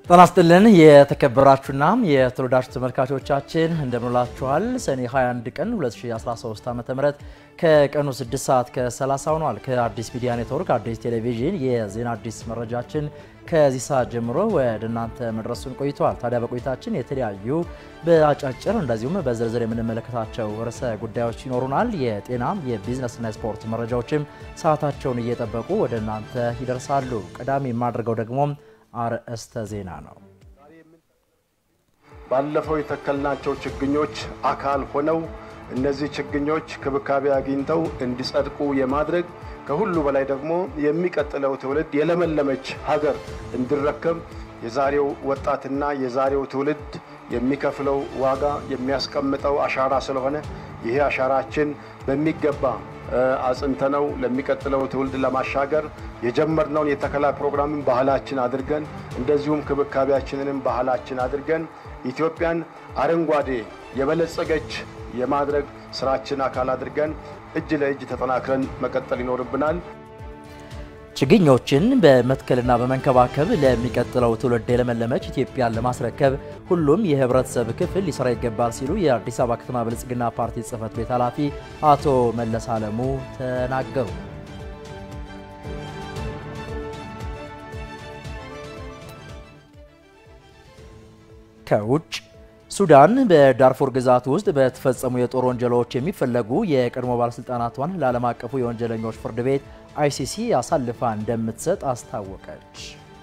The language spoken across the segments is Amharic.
ጤና ይስጥልን የተከበራችሁና የተወደዳችሁ ተመልካቾቻችን እንደምንላችኋል። ሰኔ 21 ቀን 2013 ዓ.ም ከቀኑ 6 ሰዓት ከ30 ሆኗል። ከአዲስ ሚዲያ ኔትወርክ አዲስ ቴሌቪዥን የዜና አዲስ መረጃችን ከዚህ ሰዓት ጀምሮ ወደ እናንተ መድረሱን ቆይተዋል። ታዲያ በቆይታችን የተለያዩ በአጫጭር እንደዚሁም በዝርዝር የምንመለከታቸው ርዕሰ ጉዳዮች ይኖሩናል። የጤናም የቢዝነስና የስፖርት መረጃዎችም ሰዓታቸውን እየጠበቁ ወደ እናንተ ይደርሳሉ። ቀዳሚ የማደርገው ደግሞ አርዕስተ ዜና ነው። ባለፈው የተከልናቸው ችግኞች አካል ሆነው እነዚህ ችግኞች ክብካቤ አግኝተው እንዲጸድቁ የማድረግ ከሁሉ በላይ ደግሞ የሚቀጥለው ትውልድ የለመለመች ሀገር እንዲረከብ የዛሬው ወጣትና የዛሬው ትውልድ የሚከፍለው ዋጋ የሚያስቀምጠው አሻራ ስለሆነ ይሄ አሻራችን በሚገባ አጽንተነው ለሚቀጥለው ትውልድ ለማሻገር የጀመርነውን የተከላ ፕሮግራምን ባህላችን አድርገን እንደዚሁም ክብካቤያችንንም ባህላችን አድርገን ኢትዮጵያን አረንጓዴ የበለጸገች የማድረግ ስራችን አካል አድርገን እጅ ለእጅ ተጠናክረን መቀጠል ይኖርብናል። ችግኞችን በመትከልና በመንከባከብ ለሚቀጥለው ትውልድ የለመለመች ኢትዮጵያን ለማስረከብ ሁሉም የህብረተሰብ ክፍል ሊሰራ ይገባል ሲሉ የአዲስ አበባ ከተማ ብልጽግና ፓርቲ ጽህፈት ቤት ኃላፊ አቶ መለስ አለሙ ተናገሩ። ከውጭ ሱዳን በዳርፉር ግዛት ውስጥ በተፈጸሙ የጦር ወንጀሎች የሚፈለጉ የቀድሞ ባለሥልጣናቷን ለዓለም አቀፉ የወንጀለኞች ፍርድ ቤት አይሲሲ አሳልፋ እንደምትሰጥ አስታወቀች።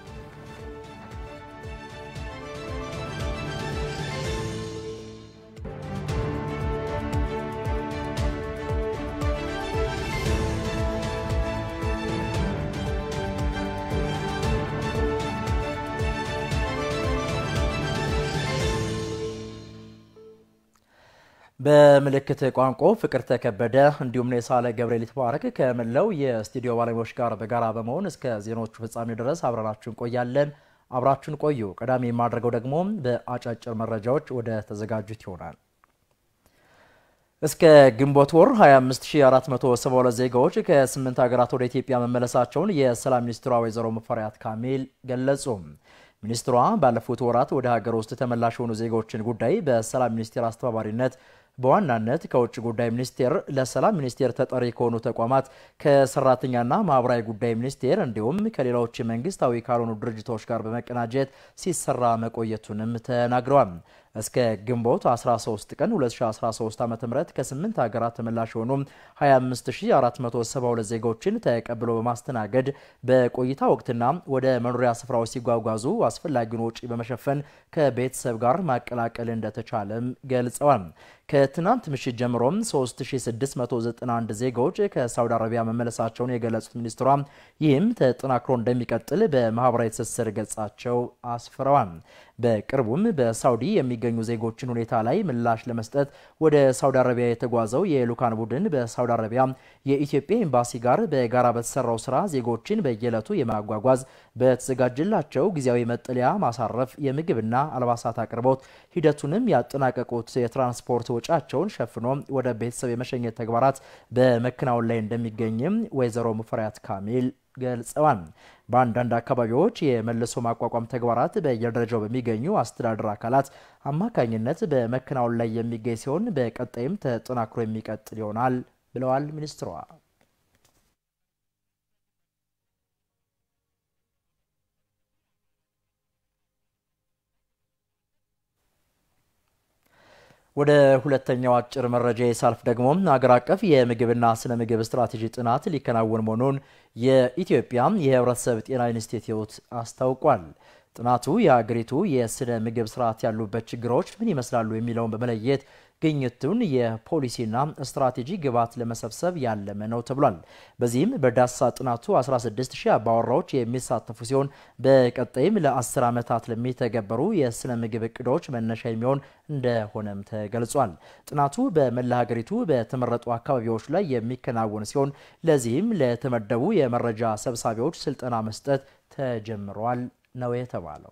በምልክት ቋንቋ ፍቅርተ ከበደ እንዲሁም የሳለ ገብርኤል ይትባረክ ከመላው የስቱዲዮ ባለሙያዎች ጋር በጋራ በመሆን እስከ ዜናዎቹ ፍጻሜ ድረስ አብረናችሁ እንቆያለን። አብራችሁን ቆዩ። ቀዳሚ የማድረገው ደግሞ በአጫጭር መረጃዎች ወደ ተዘጋጁት ይሆናል። እስከ ግንቦት ወር 25472 ዜጋዎች ከስምንት ሀገራት ወደ ኢትዮጵያ መመለሳቸውን የሰላም ሚኒስትሯ ወይዘሮ ሙፈሪያት ካሚል ገለጹ። ሚኒስትሯ ባለፉት ወራት ወደ ሀገር ውስጥ ተመላሽ የሆኑ ዜጎችን ጉዳይ በሰላም ሚኒስቴር አስተባባሪነት በዋናነት ከውጭ ጉዳይ ሚኒስቴር ለሰላም ሚኒስቴር ተጠሪ ከሆኑ ተቋማት ከሰራተኛና ማህበራዊ ጉዳይ ሚኒስቴር እንዲሁም ከሌሎች መንግስታዊ ካልሆኑ ድርጅቶች ጋር በመቀናጀት ሲሰራ መቆየቱንም ተናግረዋል። እስከ ግንቦት 13 ቀን 2013 ዓ.ም ከ8 ሀገራት ተመላሽ የሆኑ 25472 ዜጎችን ተቀብሎ በማስተናገድ በቆይታ ወቅትና ወደ መኖሪያ ስፍራዎች ሲጓጓዙ አስፈላጊውን ወጪ በመሸፈን ከቤተሰብ ጋር ማቀላቀል እንደተቻለም ገልጸዋል። ከትናንት ምሽት ጀምሮም 3691 ዜጎች ከሳውዲ አረቢያ መመለሳቸውን የገለጹት ሚኒስትሯ ይህም ተጠናክሮ እንደሚቀጥል በማህበራዊ ትስስር ገጻቸው አስፍረዋል። በቅርቡም በሳውዲ የሚገኙ ዜጎችን ሁኔታ ላይ ምላሽ ለመስጠት ወደ ሳውዲ አረቢያ የተጓዘው የልዑካን ቡድን በሳውዲ አረቢያ የኢትዮጵያ ኤምባሲ ጋር በጋራ በተሰራው ስራ ዜጎችን በየዕለቱ የማጓጓዝ በተዘጋጀላቸው ጊዜያዊ መጠለያ ማሳረፍ፣ የምግብና አልባሳት አቅርቦት ሂደቱንም ያጠናቀቁት የትራንስፖርት ወጪያቸውን ሸፍኖ ወደ ቤተሰብ የመሸኘት ተግባራት በመከናወን ላይ እንደሚገኝም ወይዘሮ ሙፈሪያት ካሚል ገልጸዋል። በአንዳንድ አካባቢዎች የመልሶ ማቋቋም ተግባራት በየደረጃው በሚገኙ አስተዳደር አካላት አማካኝነት በመከናወን ላይ የሚገኝ ሲሆን በቀጣይም ተጠናክሮ የሚቀጥል ይሆናል ብለዋል ሚኒስትሯ። ወደ ሁለተኛው አጭር መረጃ የሳልፍ ደግሞ አገር አቀፍ የምግብና ስነ ምግብ ስትራቴጂ ጥናት ሊከናወን መሆኑን የኢትዮጵያ የሕብረተሰብ ጤና ኢንስቲትዩት አስታውቋል። ጥናቱ የአገሪቱ የስነ ምግብ ስርዓት ያሉበት ችግሮች ምን ይመስላሉ የሚለውን በመለየት ግኝቱን የፖሊሲና ስትራቴጂ ግብዓት ለመሰብሰብ ያለመ ነው ተብሏል። በዚህም በዳሰሳ ጥናቱ 16 ሺህ አባወራዎች የሚሳተፉ ሲሆን በቀጣይም ለ10 ዓመታት ለሚተገበሩ የስነ ምግብ እቅዶች መነሻ የሚሆን እንደሆነም ተገልጿል። ጥናቱ በመላ ሀገሪቱ በተመረጡ አካባቢዎች ላይ የሚከናወን ሲሆን ለዚህም ለተመደቡ የመረጃ ሰብሳቢዎች ስልጠና መስጠት ተጀምሯል ነው የተባለው።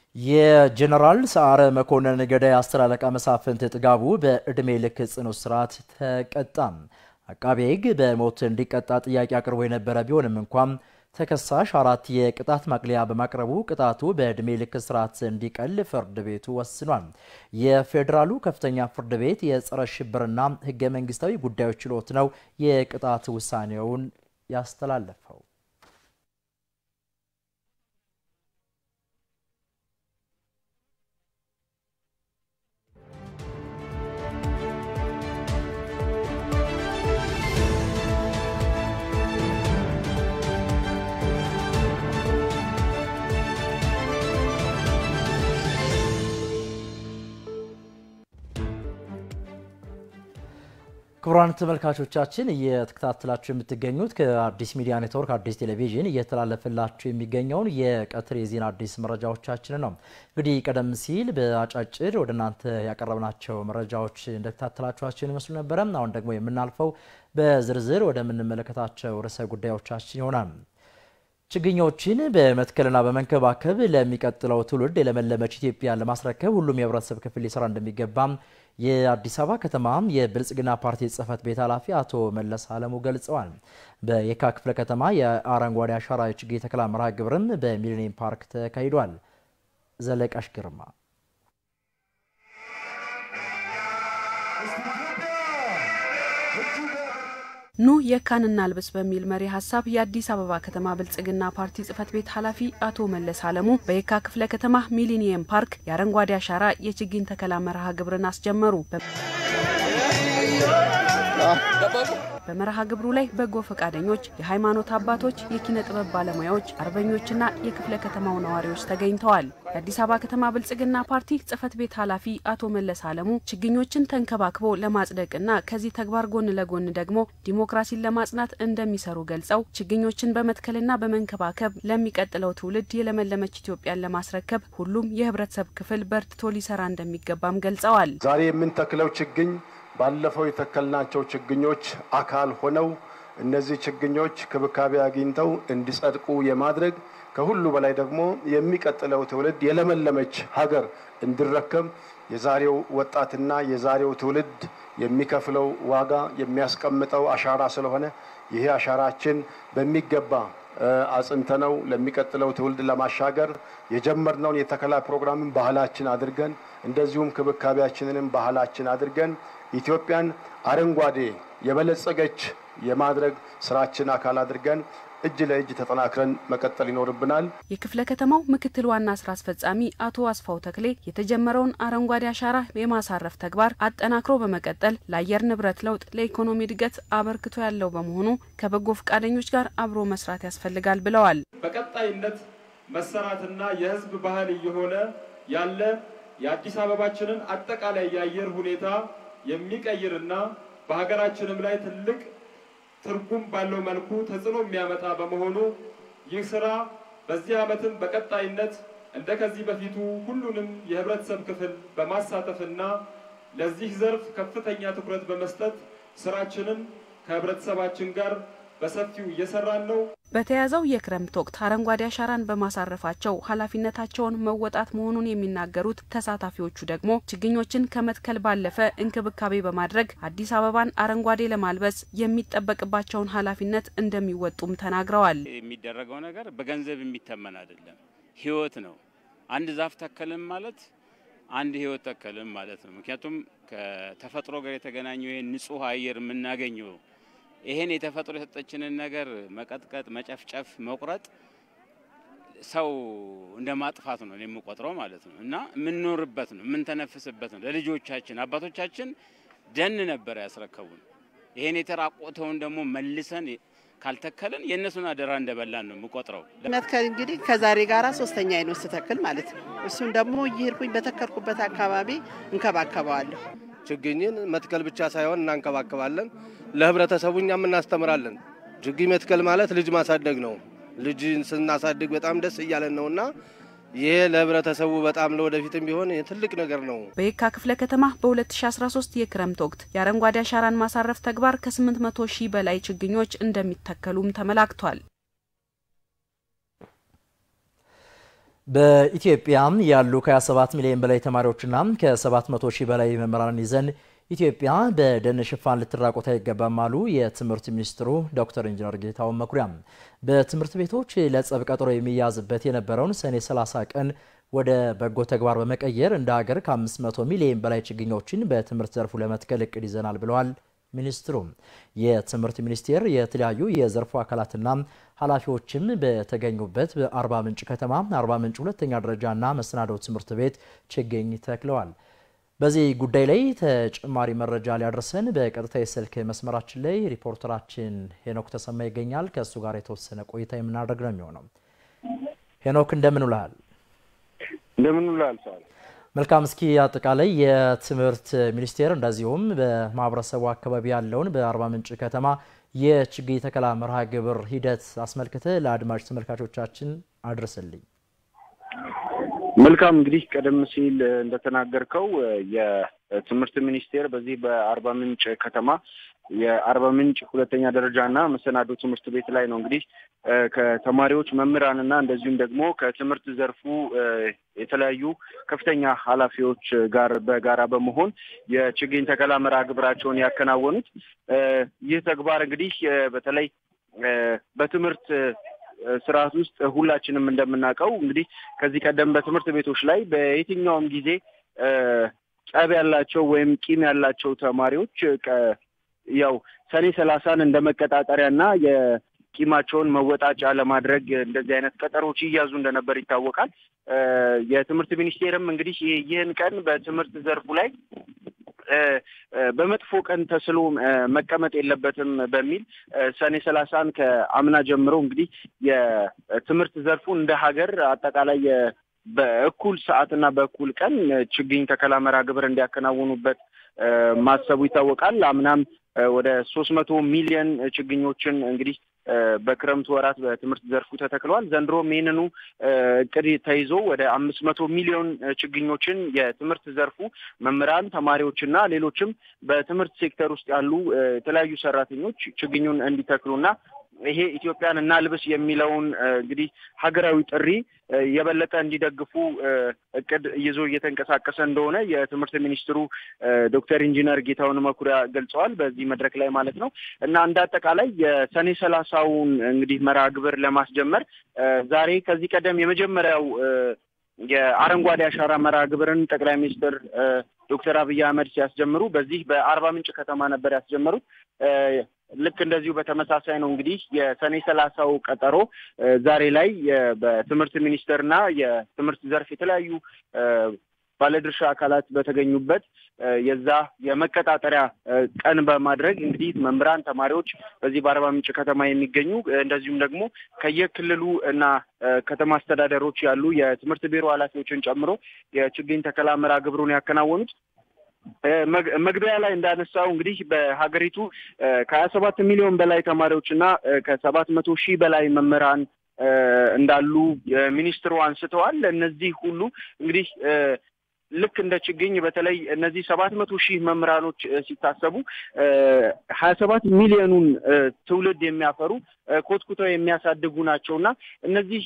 የጀነራል ሰዓረ መኮንን ገዳይ አስር አለቃ መሳፍንት ጥጋቡ በዕድሜ ልክ ጽኑ እስራት ተቀጣ። አቃቤ ሕግ በሞት እንዲቀጣ ጥያቄ አቅርቦ የነበረ ቢሆንም እንኳን ተከሳሽ አራት የቅጣት ማቅለያ በማቅረቡ ቅጣቱ በዕድሜ ልክ እስራት እንዲቀል ፍርድ ቤቱ ወስኗል። የፌዴራሉ ከፍተኛ ፍርድ ቤት የጸረ ሽብርና ሕገ መንግስታዊ ጉዳዮች ችሎት ነው የቅጣት ውሳኔውን ያስተላለፈው። ክቡራን ተመልካቾቻችን እየተከታተላችሁ የምትገኙት ከአዲስ ሚዲያ ኔትወርክ አዲስ ቴሌቪዥን እየተላለፈላችሁ የሚገኘውን የቀትር የዜና አዲስ መረጃዎቻችን ነው። እንግዲህ ቀደም ሲል በአጫጭር ወደ እናንተ ያቀረብናቸው መረጃዎች እንደተከታተላችኋቸውን ይመስሉ ነበረ። አሁን ደግሞ የምናልፈው በዝርዝር ወደምንመለከታቸው ርዕሰ ጉዳዮቻችን ይሆናል። ችግኞችን በመትከልና በመንከባከብ ለሚቀጥለው ትውልድ የለመለመች ኢትዮጵያን ለማስረከብ ሁሉም የህብረተሰብ ክፍል ሊሰራ እንደሚገባም የአዲስ አበባ ከተማ የብልጽግና ፓርቲ ጽህፈት ቤት ኃላፊ አቶ መለስ አለሙ ገልጸዋል። በየካ ክፍለ ከተማ የአረንጓዴ አሻራ የችግኝ ተከላ መርሃ ግብርም በሚሊኒየም ፓርክ ተካሂዷል። ዘለቃሽ ግርማ ኑ የካን እናልብስ በሚል መሪ ሀሳብ የአዲስ አበባ ከተማ ብልጽግና ፓርቲ ጽህፈት ቤት ኃላፊ አቶ መለስ አለሙ በየካ ክፍለ ከተማ ሚሊኒየም ፓርክ የአረንጓዴ አሻራ የችግኝ ተከላ መርሃ ግብርን አስጀመሩ። በመርሃ ግብሩ ላይ በጎ ፈቃደኞች፣ የሃይማኖት አባቶች፣ የኪነ ጥበብ ባለሙያዎች፣ አርበኞችና የክፍለ ከተማው ነዋሪዎች ተገኝተዋል። የአዲስ አበባ ከተማ ብልጽግና ፓርቲ ጽህፈት ቤት ኃላፊ አቶ መለስ አለሙ ችግኞችን ተንከባክቦ ለማጽደቅና ከዚህ ተግባር ጎን ለጎን ደግሞ ዲሞክራሲን ለማጽናት እንደሚሰሩ ገልጸው ችግኞችን በመትከልና በመንከባከብ ለሚቀጥለው ትውልድ የለመለመች ኢትዮጵያን ለማስረከብ ሁሉም የህብረተሰብ ክፍል በርትቶ ሊሰራ እንደሚገባም ገልጸዋል። ዛሬ የምንተክለው ችግኝ ባለፈው የተከልናቸው ችግኞች አካል ሆነው እነዚህ ችግኞች ክብካቤ አግኝተው እንዲጸድቁ የማድረግ ከሁሉ በላይ ደግሞ የሚቀጥለው ትውልድ የለመለመች ሀገር እንዲረከብ የዛሬው ወጣትና የዛሬው ትውልድ የሚከፍለው ዋጋ የሚያስቀምጠው አሻራ ስለሆነ ይሄ አሻራችን በሚገባ አጽንተነው ለሚቀጥለው ትውልድ ለማሻገር የጀመርነውን የተከላ ፕሮግራምን ባህላችን አድርገን እንደዚሁም ክብካቤያችንንም ባህላችን አድርገን ኢትዮጵያን አረንጓዴ የበለጸገች የማድረግ ስራችን አካል አድርገን እጅ ለእጅ ተጠናክረን መቀጠል ይኖርብናል። የክፍለ ከተማው ምክትል ዋና ስራ አስፈጻሚ አቶ አስፋው ተክሌ የተጀመረውን አረንጓዴ አሻራ የማሳረፍ ተግባር አጠናክሮ በመቀጠል ለአየር ንብረት ለውጥ፣ ለኢኮኖሚ እድገት አበርክቶ ያለው በመሆኑ ከበጎ ፈቃደኞች ጋር አብሮ መስራት ያስፈልጋል ብለዋል። በቀጣይነት መሰራትና የህዝብ ባህል እየሆነ ያለ የአዲስ አበባችንን አጠቃላይ የአየር ሁኔታ የሚቀይርና በሀገራችንም ላይ ትልቅ ትርጉም ባለው መልኩ ተጽዕኖ የሚያመጣ በመሆኑ ይህ ስራ በዚህ ዓመትም በቀጣይነት እንደ ከዚህ በፊቱ ሁሉንም የህብረተሰብ ክፍል በማሳተፍና ለዚህ ዘርፍ ከፍተኛ ትኩረት በመስጠት ስራችንን ከህብረተሰባችን ጋር በሰፊው እየሰራን ነው። በተያዘው የክረምት ወቅት አረንጓዴ አሻራን በማሳረፋቸው ኃላፊነታቸውን መወጣት መሆኑን የሚናገሩት ተሳታፊዎቹ ደግሞ ችግኞችን ከመትከል ባለፈ እንክብካቤ በማድረግ አዲስ አበባን አረንጓዴ ለማልበስ የሚጠበቅባቸውን ኃላፊነት እንደሚወጡም ተናግረዋል። የሚደረገው ነገር በገንዘብ የሚተመን አይደለም፣ ህይወት ነው። አንድ ዛፍ ተከልም ማለት አንድ ህይወት ተከልም ማለት ነው። ምክንያቱም ከተፈጥሮ ጋር የተገናኘው ይህን ንጹህ አየር የምናገኘው ይሄን የተፈጥሮ የሰጠችንን ነገር መቀጥቀጥ፣ መጨፍጨፍ፣ መቁረጥ ሰው እንደ ማጥፋት ነው የምቆጥረው ማለት ነው እና የምንኖርበት ነው የምንተነፍስበት ነው። ለልጆቻችን አባቶቻችን ደን ነበር ያስረከቡን። ይሄን የተራቆተውን ደግሞ መልሰን ካልተከልን የእነሱን አደራ እንደበላን ነው የምቆጥረው። መትከል እንግዲህ ከዛሬ ጋራ ሶስተኛ አይነት ስተክል ማለት ነው። እሱም ደግሞ እየሄድኩኝ በተከልኩበት አካባቢ እንከባከበዋለሁ። ችግኝን መትከል ብቻ ሳይሆን እናንከባከባለን። ለህብረተሰቡ እኛም እናስተምራለን። ችግኝ መትከል ማለት ልጅ ማሳደግ ነው። ልጅ ስናሳድግ በጣም ደስ እያለን ነውና ይሄ ለህብረተሰቡ በጣም ለወደፊትም ቢሆን ትልቅ ነገር ነው። በየካ ክፍለ ከተማ በ2013 የክረምት ወቅት የአረንጓዴ አሻራን ማሳረፍ ተግባር ከ800 ሺህ በላይ ችግኞች እንደሚተከሉም ተመላክቷል። በኢትዮጵያ ያሉ ከ27 ሚሊዮን በላይ ተማሪዎችና ከ700 ሺህ በላይ መምህራንን ይዘን ኢትዮጵያ በደን ሽፋን ልትራቆት አይገባም አሉ የትምህርት ሚኒስትሩ ዶክተር ኢንጂነር ጌታሁን መኩሪያ። በትምህርት ቤቶች ለጸብ ቀጠሮ የሚያዝበት የነበረውን ሰኔ 30 ቀን ወደ በጎ ተግባር በመቀየር እንደ ሀገር ከ500 ሚሊዮን በላይ ችግኞችን በትምህርት ዘርፉ ለመትከል እቅድ ይዘናል ብለዋል ሚኒስትሩ። የትምህርት ሚኒስቴር የተለያዩ የዘርፉ አካላትና ኃላፊዎችም በተገኙበት በአርባ ምንጭ ከተማ አርባ ምንጭ ሁለተኛ ደረጃና መሰናዶ ትምህርት ቤት ችግኝ ተክለዋል። በዚህ ጉዳይ ላይ ተጨማሪ መረጃ ሊያደርሰን በቀጥታ የስልክ መስመራችን ላይ ሪፖርተራችን ሄኖክ ተሰማ ይገኛል። ከእሱ ጋር የተወሰነ ቆይታ የምናደርግ ነው የሚሆነው። ሄኖክ እንደምን ውለሃል? እንደምን ውለሃል ሰዋል። መልካም። እስኪ አጠቃላይ የትምህርት ሚኒስቴር እንደዚሁም በማህበረሰቡ አካባቢ ያለውን በአርባ ምንጭ ከተማ የችግኝ ተከላ መርሃ ግብር ሂደት አስመልክተ ለአድማጭ ተመልካቾቻችን አድርስልኝ። መልካም እንግዲህ ቀደም ሲል እንደተናገርከው የትምህርት ሚኒስቴር በዚህ በአርባ ምንጭ ከተማ የአርባ ምንጭ ሁለተኛ ደረጃ እና መሰናዶ ትምህርት ቤት ላይ ነው እንግዲህ ከተማሪዎች መምህራንና እንደዚሁም ደግሞ ከትምህርት ዘርፉ የተለያዩ ከፍተኛ ኃላፊዎች ጋር በጋራ በመሆን የችግኝ ተከላ መርሃ ግብራቸውን ያከናወኑት። ይህ ተግባር እንግዲህ በተለይ በትምህርት ስርዓት ውስጥ ሁላችንም እንደምናውቀው እንግዲህ ከዚህ ቀደም በትምህርት ቤቶች ላይ በየትኛውም ጊዜ ጸብ ያላቸው ወይም ቂም ያላቸው ተማሪዎች ያው ሰኔ ሰላሳን እንደ መቀጣጠሪያና የቂማቸውን መወጣጫ ለማድረግ እንደዚህ አይነት ቀጠሮች ይያዙ እንደነበር ይታወቃል። የትምህርት ሚኒስቴርም እንግዲህ ይህን ቀን በትምህርት ዘርፉ ላይ በመጥፎ ቀን ተስሎ መቀመጥ የለበትም በሚል ሰኔ ሰላሳን ከአምና ጀምሮ እንግዲህ የትምህርት ዘርፉ እንደ ሀገር አጠቃላይ በእኩል ሰዓትና በእኩል ቀን ችግኝ ተከላ መርሃ ግብር እንዲያከናውኑበት ማሰቡ ይታወቃል። አምናም ወደ ሶስት መቶ ሚሊዮን ችግኞችን እንግዲህ በክረምቱ ወራት በትምህርት ዘርፉ ተተክለዋል። ዘንድሮም ይህንኑ እቅድ ተይዞ ወደ አምስት መቶ ሚሊዮን ችግኞችን የትምህርት ዘርፉ መምህራን፣ ተማሪዎችና ሌሎችም በትምህርት ሴክተር ውስጥ ያሉ የተለያዩ ሰራተኞች ችግኙን እንዲተክሉና ይሄ ኢትዮጵያን እናልብስ የሚለውን እንግዲህ ሀገራዊ ጥሪ የበለጠ እንዲደግፉ እቅድ ይዞ እየተንቀሳቀሰ እንደሆነ የትምህርት ሚኒስትሩ ዶክተር ኢንጂነር ጌታሁን መኩሪያ ገልጸዋል። በዚህ መድረክ ላይ ማለት ነው እና እንደ አጠቃላይ የሰኔ ሰላሳውን እንግዲህ መርሃ ግብር ለማስጀመር ዛሬ ከዚህ ቀደም የመጀመሪያው የአረንጓዴ አሻራ መርሃ ግብርን ጠቅላይ ሚኒስትር ዶክተር አብይ አህመድ ሲያስጀምሩ በዚህ በአርባ ምንጭ ከተማ ነበር ያስጀመሩት። ልክ እንደዚሁ በተመሳሳይ ነው እንግዲህ የሰኔ ሰላሳው ቀጠሮ ዛሬ ላይ በትምህርት ሚኒስቴርና የትምህርት ዘርፍ የተለያዩ ባለድርሻ አካላት በተገኙበት የዛ የመቀጣጠሪያ ቀን በማድረግ እንግዲህ መምህራን፣ ተማሪዎች በዚህ በአርባ ምንጭ ከተማ የሚገኙ እንደዚሁም ደግሞ ከየክልሉ እና ከተማ አስተዳደሮች ያሉ የትምህርት ቢሮ ኃላፊዎችን ጨምሮ የችግኝ ተከላ መርሃ ግብሩን ያከናወኑት መግቢያ ላይ እንዳነሳው እንግዲህ በሀገሪቱ ከሀያ ሰባት ሚሊዮን በላይ ተማሪዎች እና ከሰባት መቶ ሺህ በላይ መምህራን እንዳሉ ሚኒስትሩ አንስተዋል። እነዚህ ሁሉ እንግዲህ ልክ እንደ ችግኝ በተለይ እነዚህ ሰባት መቶ ሺህ መምህራኖች ሲታሰቡ ሀያ ሰባት ሚሊዮኑን ትውልድ የሚያፈሩ ኮትኩተው የሚያሳድጉ ናቸው እና እነዚህ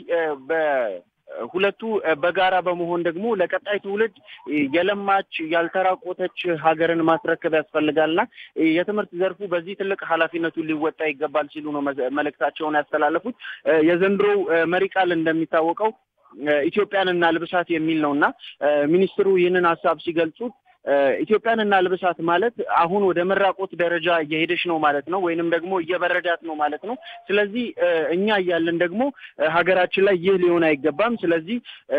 ሁለቱ በጋራ በመሆን ደግሞ ለቀጣይ ትውልድ የለማች ያልተራቆተች ሀገርን ማስረከብ ያስፈልጋልና የትምህርት ዘርፉ በዚህ ትልቅ ኃላፊነቱን ሊወጣ ይገባል ሲሉ ነው መልእክታቸውን ያስተላለፉት። የዘንድሮው መሪ ቃል እንደሚታወቀው ኢትዮጵያን እናልብሳት የሚል ነው እና ሚኒስትሩ ይህንን ሀሳብ ሲገልጹት ኢትዮጵያን እናልብሳት ማለት አሁን ወደ መራቆት ደረጃ እየሄደች ነው ማለት ነው፣ ወይንም ደግሞ እየበረዳት ነው ማለት ነው። ስለዚህ እኛ እያለን ደግሞ ሀገራችን ላይ ይህ ሊሆን አይገባም። ስለዚህ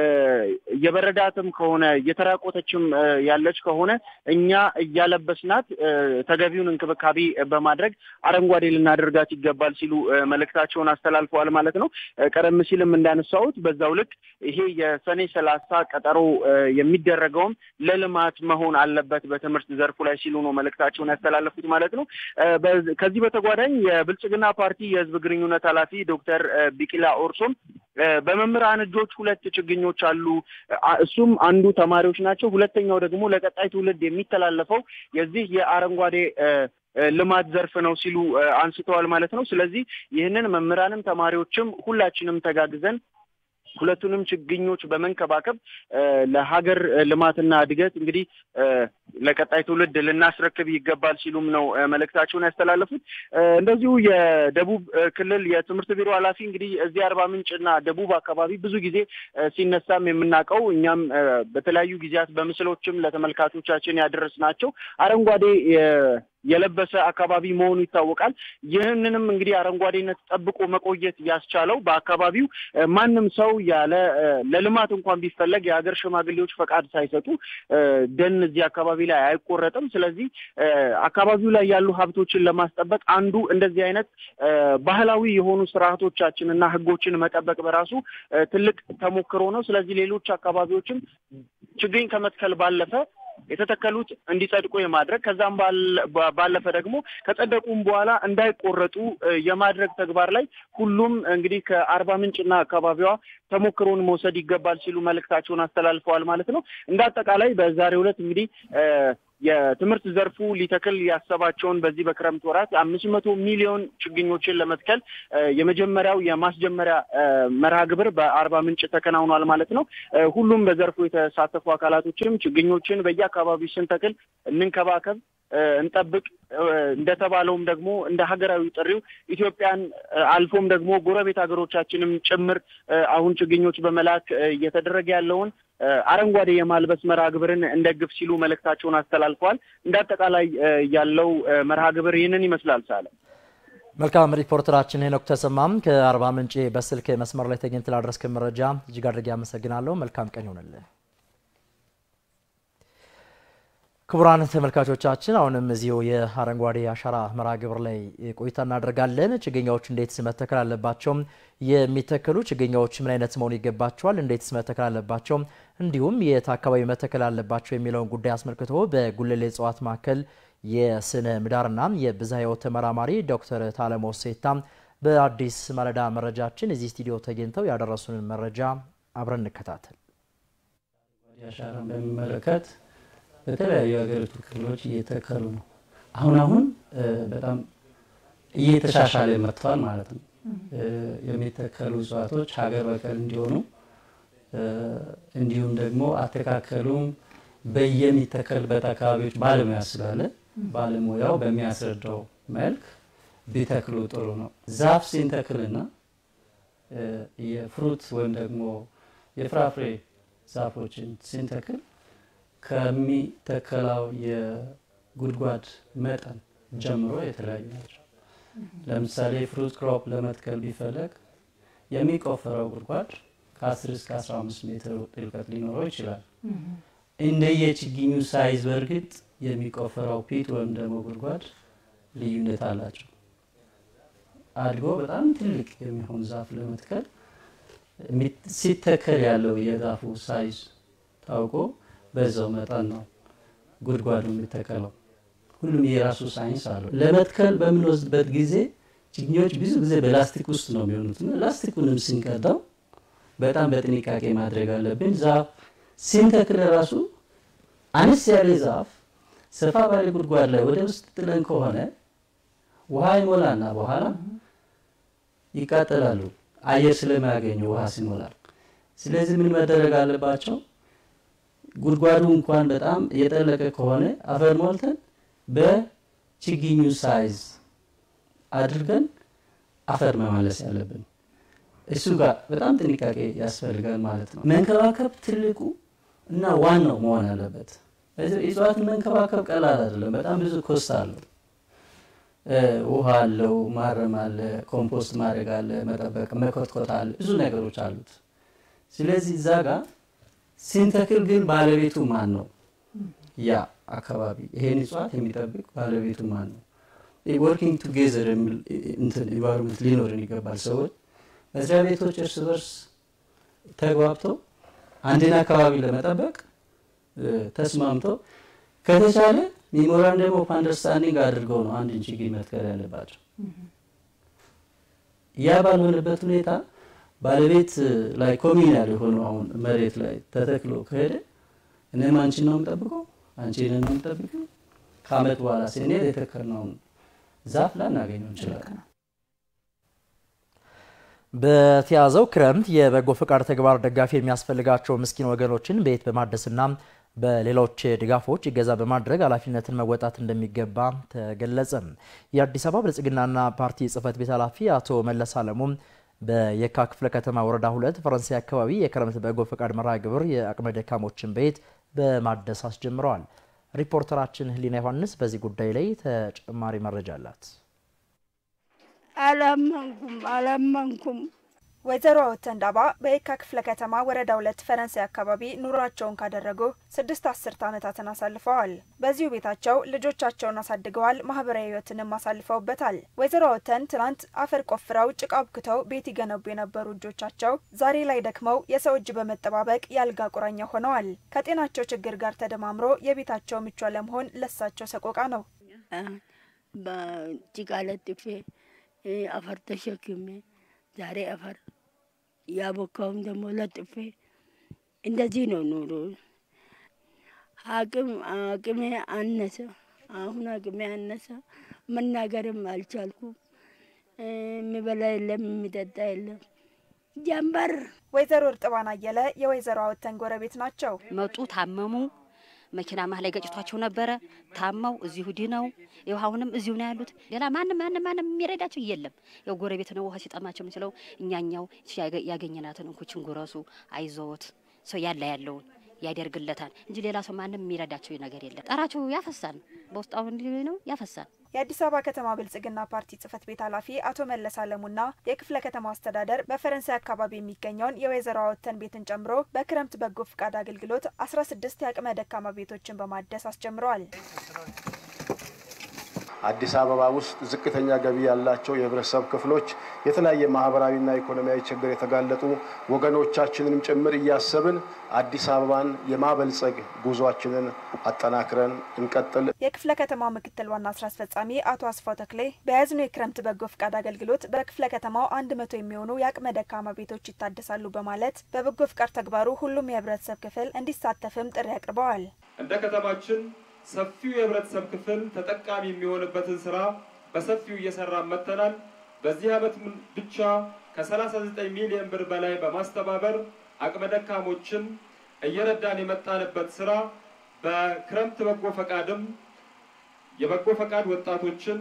እየበረዳትም ከሆነ እየተራቆተችም ያለች ከሆነ እኛ እያለበስናት ተገቢውን እንክብካቤ በማድረግ አረንጓዴ ልናደርጋት ይገባል ሲሉ መልእክታቸውን አስተላልፈዋል ማለት ነው። ቀደም ሲልም እንዳነሳሁት በዛው ልክ ይሄ የሰኔ ሰላሳ ቀጠሮ የሚደረገውም ለልማት መሆን አለበት በትምህርት ዘርፉ ላይ ሲሉ ነው መልእክታቸውን ያስተላለፉት ማለት ነው። ከዚህ በተጓዳኝ የብልጽግና ፓርቲ የህዝብ ግንኙነት ኃላፊ ዶክተር ቢቂላ ኦርሶም በመምህራን እጆች ሁለት ችግኞች አሉ። እሱም አንዱ ተማሪዎች ናቸው። ሁለተኛው ደግሞ ለቀጣይ ትውልድ የሚተላለፈው የዚህ የአረንጓዴ ልማት ዘርፍ ነው ሲሉ አንስተዋል ማለት ነው። ስለዚህ ይህንን መምህራንም ተማሪዎችም ሁላችንም ተጋግዘን ሁለቱንም ችግኞች በመንከባከብ ለሀገር ልማትና እድገት እንግዲህ ለቀጣይ ትውልድ ልናስረክብ ይገባል ሲሉም ነው መልእክታቸውን ያስተላለፉት። እንደዚሁ የደቡብ ክልል የትምህርት ቢሮ ኃላፊ እንግዲህ እዚህ አርባ ምንጭና ደቡብ አካባቢ ብዙ ጊዜ ሲነሳም የምናውቀው እኛም በተለያዩ ጊዜያት በምስሎችም ለተመልካቾቻችን ያደረስናቸው አረንጓዴ የለበሰ አካባቢ መሆኑ ይታወቃል። ይህንንም እንግዲህ አረንጓዴነት ጠብቆ መቆየት ያስቻለው በአካባቢው ማንም ሰው ያለ ለልማት እንኳን ቢፈለግ የሀገር ሽማግሌዎች ፈቃድ ሳይሰጡ ደን እዚህ አካባቢ ላይ አይቆረጥም። ስለዚህ አካባቢው ላይ ያሉ ሀብቶችን ለማስጠበቅ አንዱ እንደዚህ አይነት ባህላዊ የሆኑ ስርዓቶቻችን እና ሕጎችን መጠበቅ በራሱ ትልቅ ተሞክሮ ነው። ስለዚህ ሌሎች አካባቢዎችም ችግኝ ከመትከል ባለፈ የተተከሉት እንዲጸድቁ የማድረግ ከዛም ባለፈ ደግሞ ከጸደቁም በኋላ እንዳይቆረጡ የማድረግ ተግባር ላይ ሁሉም እንግዲህ ከአርባ ምንጭና አካባቢዋ ተሞክሮን መውሰድ ይገባል ሲሉ መልእክታቸውን አስተላልፈዋል ማለት ነው። እንደ አጠቃላይ በዛሬው ዕለት እንግዲህ የትምህርት ዘርፉ ሊተክል ያሰባቸውን በዚህ በክረምት ወራት አምስት መቶ ሚሊዮን ችግኞችን ለመትከል የመጀመሪያው የማስጀመሪያ መርሃ ግብር በአርባ ምንጭ ተከናውኗል ማለት ነው። ሁሉም በዘርፉ የተሳተፉ አካላቶችንም ችግኞችን በየአካባቢው ስንተክል እንንከባከብ እንጠብቅ እንደተባለውም ደግሞ እንደ ሀገራዊ ጥሪው ኢትዮጵያን አልፎም ደግሞ ጎረቤት ሀገሮቻችንም ጭምር አሁን ችግኞች በመላክ እየተደረገ ያለውን አረንጓዴ የማልበስ መርሃ ግብርን እንደግፍ ሲሉ መልእክታቸውን አስተላልፈዋል። እንደ አጠቃላይ ያለው መርሃ ግብር ይህንን ይመስላል። ሳለ መልካም ሪፖርተራችን ሄኖክ ተሰማም ከአርባ ምንጭ በስልክ መስመር ላይ ተገኝተህ ላደረስከን መረጃ እጅግ አድርጌ አመሰግናለሁ። መልካም ቀን ይሆንልህ። ክቡራን ተመልካቾቻችን አሁንም እዚሁ የአረንጓዴ አሻራ መርሃ ግብር ላይ ቆይታ እናደርጋለን። ችግኞች እንዴት መተከል አለባቸው? የሚተከሉ ችግኞች ምን አይነት መሆን ይገባቸዋል? እንዴትስ መተከል አለባቸው? እንዲሁም የት አካባቢ መተከል አለባቸው የሚለውን ጉዳይ አስመልክቶ በጉለሌ እጽዋት ማዕከል የስነ ምህዳርና የብዝሃ ሕይወት ተመራማሪ ዶክተር ታለሞ ሴታ በአዲስ ማለዳ መረጃችን እዚህ ስቱዲዮ ተገኝተው ያደረሱንን መረጃ አብረን እንከታተል። አሻራን በሚመለከት በተለያዩ የሀገሪቱ ክፍሎች እየተከሉ ነው። አሁን አሁን በጣም እየተሻሻለ መጥተዋል ማለት ነው። የሚተከሉ እጽዋቶች ሀገር በቀል እንዲሆኑ እንዲሁም ደግሞ አተካከሉም በየሚተከልበት አካባቢዎች ባለሙያ ስላለ ባለሙያው በሚያስረዳው መልክ ቢተክሉ ጥሩ ነው። ዛፍ ሲንተክልና የፍሩት ወይም ደግሞ የፍራፍሬ ዛፎችን ሲንተክል ከሚተከላው የጉድጓድ መጠን ጀምሮ የተለያዩ ናቸው። ለምሳሌ ፍሩት ክሮፕ ለመትከል ቢፈለግ የሚቆፈረው ጉድጓድ ከ10 እስከ 15 ሜትር ጥልቀት ሊኖረው ይችላል። እንደየ ችግኙ ሳይዝ በእርግጥ የሚቆፈረው ፒት ወይም ደግሞ ጉድጓድ ልዩነት አላቸው። አድጎ በጣም ትልቅ የሚሆን ዛፍ ለመትከል ሲተከል ያለው የዛፉ ሳይዝ ታውቆ በዛው መጠን ነው ጉድጓዱ የሚተከለው። ሁሉም የራሱ ሳይንስ አለው። ለመትከል በምንወስድበት ጊዜ ችግኞች ብዙ ጊዜ በላስቲክ ውስጥ ነው የሚሆኑት እና ላስቲኩንም ስንቀዳው በጣም በጥንቃቄ ማድረግ አለብን። ዛፍ ስንተክል ራሱ አነስ ያለ ዛፍ ሰፋ ባለ ጉድጓድ ላይ ወደ ውስጥ ጥለን ከሆነ ውሃ ይሞላና በኋላ ይቃጠላሉ፣ አየር ስለማያገኙ ውሃ ሲሞላል። ስለዚህ ምን መደረግ አለባቸው? ጉድጓዱ እንኳን በጣም የጠለቀ ከሆነ አፈር ሞልተን በችግኙ ሳይዝ አድርገን አፈር መማለስ ያለብን እሱ ጋር በጣም ጥንቃቄ ያስፈልጋል ማለት ነው። መንከባከብ ትልቁ እና ዋናው መሆን አለበት። እጽዋትን መንከባከብ ቀላል አይደለም። በጣም ብዙ ኮስት አለው። ውሃ አለው፣ ማረም አለ፣ ኮምፖስት ማድረግ አለ፣ መጠበቅ፣ መኮትኮት አለ፣ ብዙ ነገሮች አሉት። ስለዚህ እዛ ጋር ሲንተክል ግን ባለቤቱ ማን ነው? ያ አካባቢ ይሄን እጽዋት የሚጠብቅ ባለቤቱ ማን ነው? ወርኪንግ ቱጌዘር የሚል እንትን ኢንቫይሮንመንት ሊኖርን ይገባል። ሰዎች መስሪያ ቤቶች እርስ በርስ ተግባብተው አንድን አካባቢ ለመጠበቅ ተስማምተው ከተቻለ ሜሞራንደም ኦፍ አንደርስታንዲንግ አድርገው ነው አንድን ችግኝ መትከል ያለባቸው። ያ ባልሆነበት ሁኔታ ባለቤት ላይ ኮሚናል የሆነው አሁን መሬት ላይ ተተክሎ ከሄደ እኔም አንቺን ነው የምጠብቀው፣ አንቺን ነው የምጠብቀው። ከአመት በኋላ ስንሄድ የተከልነውን ዛፍ ላናገኘው እንችላለን። በተያዘው ክረምት የበጎ ፈቃድ ተግባር ደጋፊ የሚያስፈልጋቸው ምስኪን ወገኖችን ቤት በማደስና በሌሎች ድጋፎች ይገዛ በማድረግ ኃላፊነትን መወጣት እንደሚገባ ተገለጸ። የአዲስ አበባ ብልጽግናና ፓርቲ ጽህፈት ቤት ኃላፊ አቶ መለስ አለሙም በየካ ክፍለ ከተማ ወረዳ ሁለት ፈረንሳይ አካባቢ የክረምት በጎ ፈቃድ መርሃ ግብር የአቅመ ደካሞችን ቤት በማደስ አስጀምረዋል። ሪፖርተራችን ህሊና ዮሐንስ በዚህ ጉዳይ ላይ ተጨማሪ መረጃ አላት። አላመንኩም አላመንኩም። ወይዘሮ ወተንዳባ በየካ ክፍለ ከተማ ወረዳ ሁለት ፈረንሳይ አካባቢ ኑሯቸውን ካደረጉ ስድስት አስርት ዓመታትን አሳልፈዋል። በዚሁ ቤታቸው ልጆቻቸውን አሳድገዋል። ማህበራዊ ህይወትንም አሳልፈውበታል። ወይዘሮ ወተን ትናንት አፈር ቆፍረው ጭቃ አቡክተው ቤት ይገነቡ የነበሩ እጆቻቸው ዛሬ ላይ ደክመው የሰው እጅ በመጠባበቅ የአልጋ ቁራኛ ሆነዋል። ከጤናቸው ችግር ጋር ተደማምሮ የቤታቸው ምቹ አለመሆን ለሳቸው ሰቆቃ ነው። በጭቃ ለጥፌ አፈር ተሸክሜ ዛሬ አፈር ያቦካውም ደግሞ ለጥፌ እንደዚህ ነው ኑሮ። አቅም አቅሜ አነሰ። አሁን አቅሜ አነሰ። መናገርም አልቻልኩም። የሚበላ የለም፣ የሚጠጣ የለም። ጀንበር ወይዘሮ እርጥባን አየለ የወይዘሮ አወተን ጎረቤት ናቸው። መጡ፣ ታመሙ። መኪና መሀል ላይ ገጭቷቸው ነበረ። ታመው እዚሁ ድነው ይኸው አሁንም እዚሁ ነው ያሉት። ሌላ ማንም ማንም ማንም የሚረዳቸው የለም። ያው ጎረቤት ነው ውሃ ሲጠማቸው ምንችለው እኛኛው ያገኘናትን እንኩችን ጉረሱ፣ አይዞት ሰው ያለ ያለውን ያደርግለታል እንጂ ሌላ ሰው ማንም የሚረዳቸው ነገር የለም። ጠራቸው ያፈሳል፣ በውስጥ አሁን ነው ያፈሳል። የአዲስ አበባ ከተማ ብልጽግና ፓርቲ ጽህፈት ቤት ኃላፊ አቶ መለስ አለሙና የክፍለ ከተማ አስተዳደር በፈረንሳይ አካባቢ የሚገኘውን የወይዘሮ አወተን ቤትን ጨምሮ በክረምት በጎ ፍቃድ አገልግሎት አስራ ስድስት የአቅመ ደካማ ቤቶችን በማደስ አስጀምረዋል። አዲስ አበባ ውስጥ ዝቅተኛ ገቢ ያላቸው የህብረተሰብ ክፍሎች የተለያየ ማህበራዊና ኢኮኖሚያዊ ችግር የተጋለጡ ወገኖቻችንንም ጭምር እያሰብን አዲስ አበባን የማበልጸግ ጉዟችንን አጠናክረን እንቀጥል። የክፍለ ከተማው ምክትል ዋና ስራ አስፈጻሚ አቶ አስፋው ተክሌ በያዝነው የክረምት በጎ ፍቃድ አገልግሎት በክፍለ ከተማው አንድ መቶ የሚሆኑ የአቅመ ደካማ ቤቶች ይታደሳሉ በማለት በበጎ ፍቃድ ተግባሩ ሁሉም የህብረተሰብ ክፍል እንዲሳተፍም ጥሪ አቅርበዋል። እንደ ከተማችን ሰፊው የህብረተሰብ ክፍል ተጠቃሚ የሚሆንበትን ስራ በሰፊው እየሰራ መጥተናል። በዚህ ዓመት ብቻ ከ39 ሚሊዮን ብር በላይ በማስተባበር አቅመ ደካሞችን እየረዳን የመጣንበት ስራ በክረምት በጎ ፈቃድም የበጎ ፈቃድ ወጣቶችን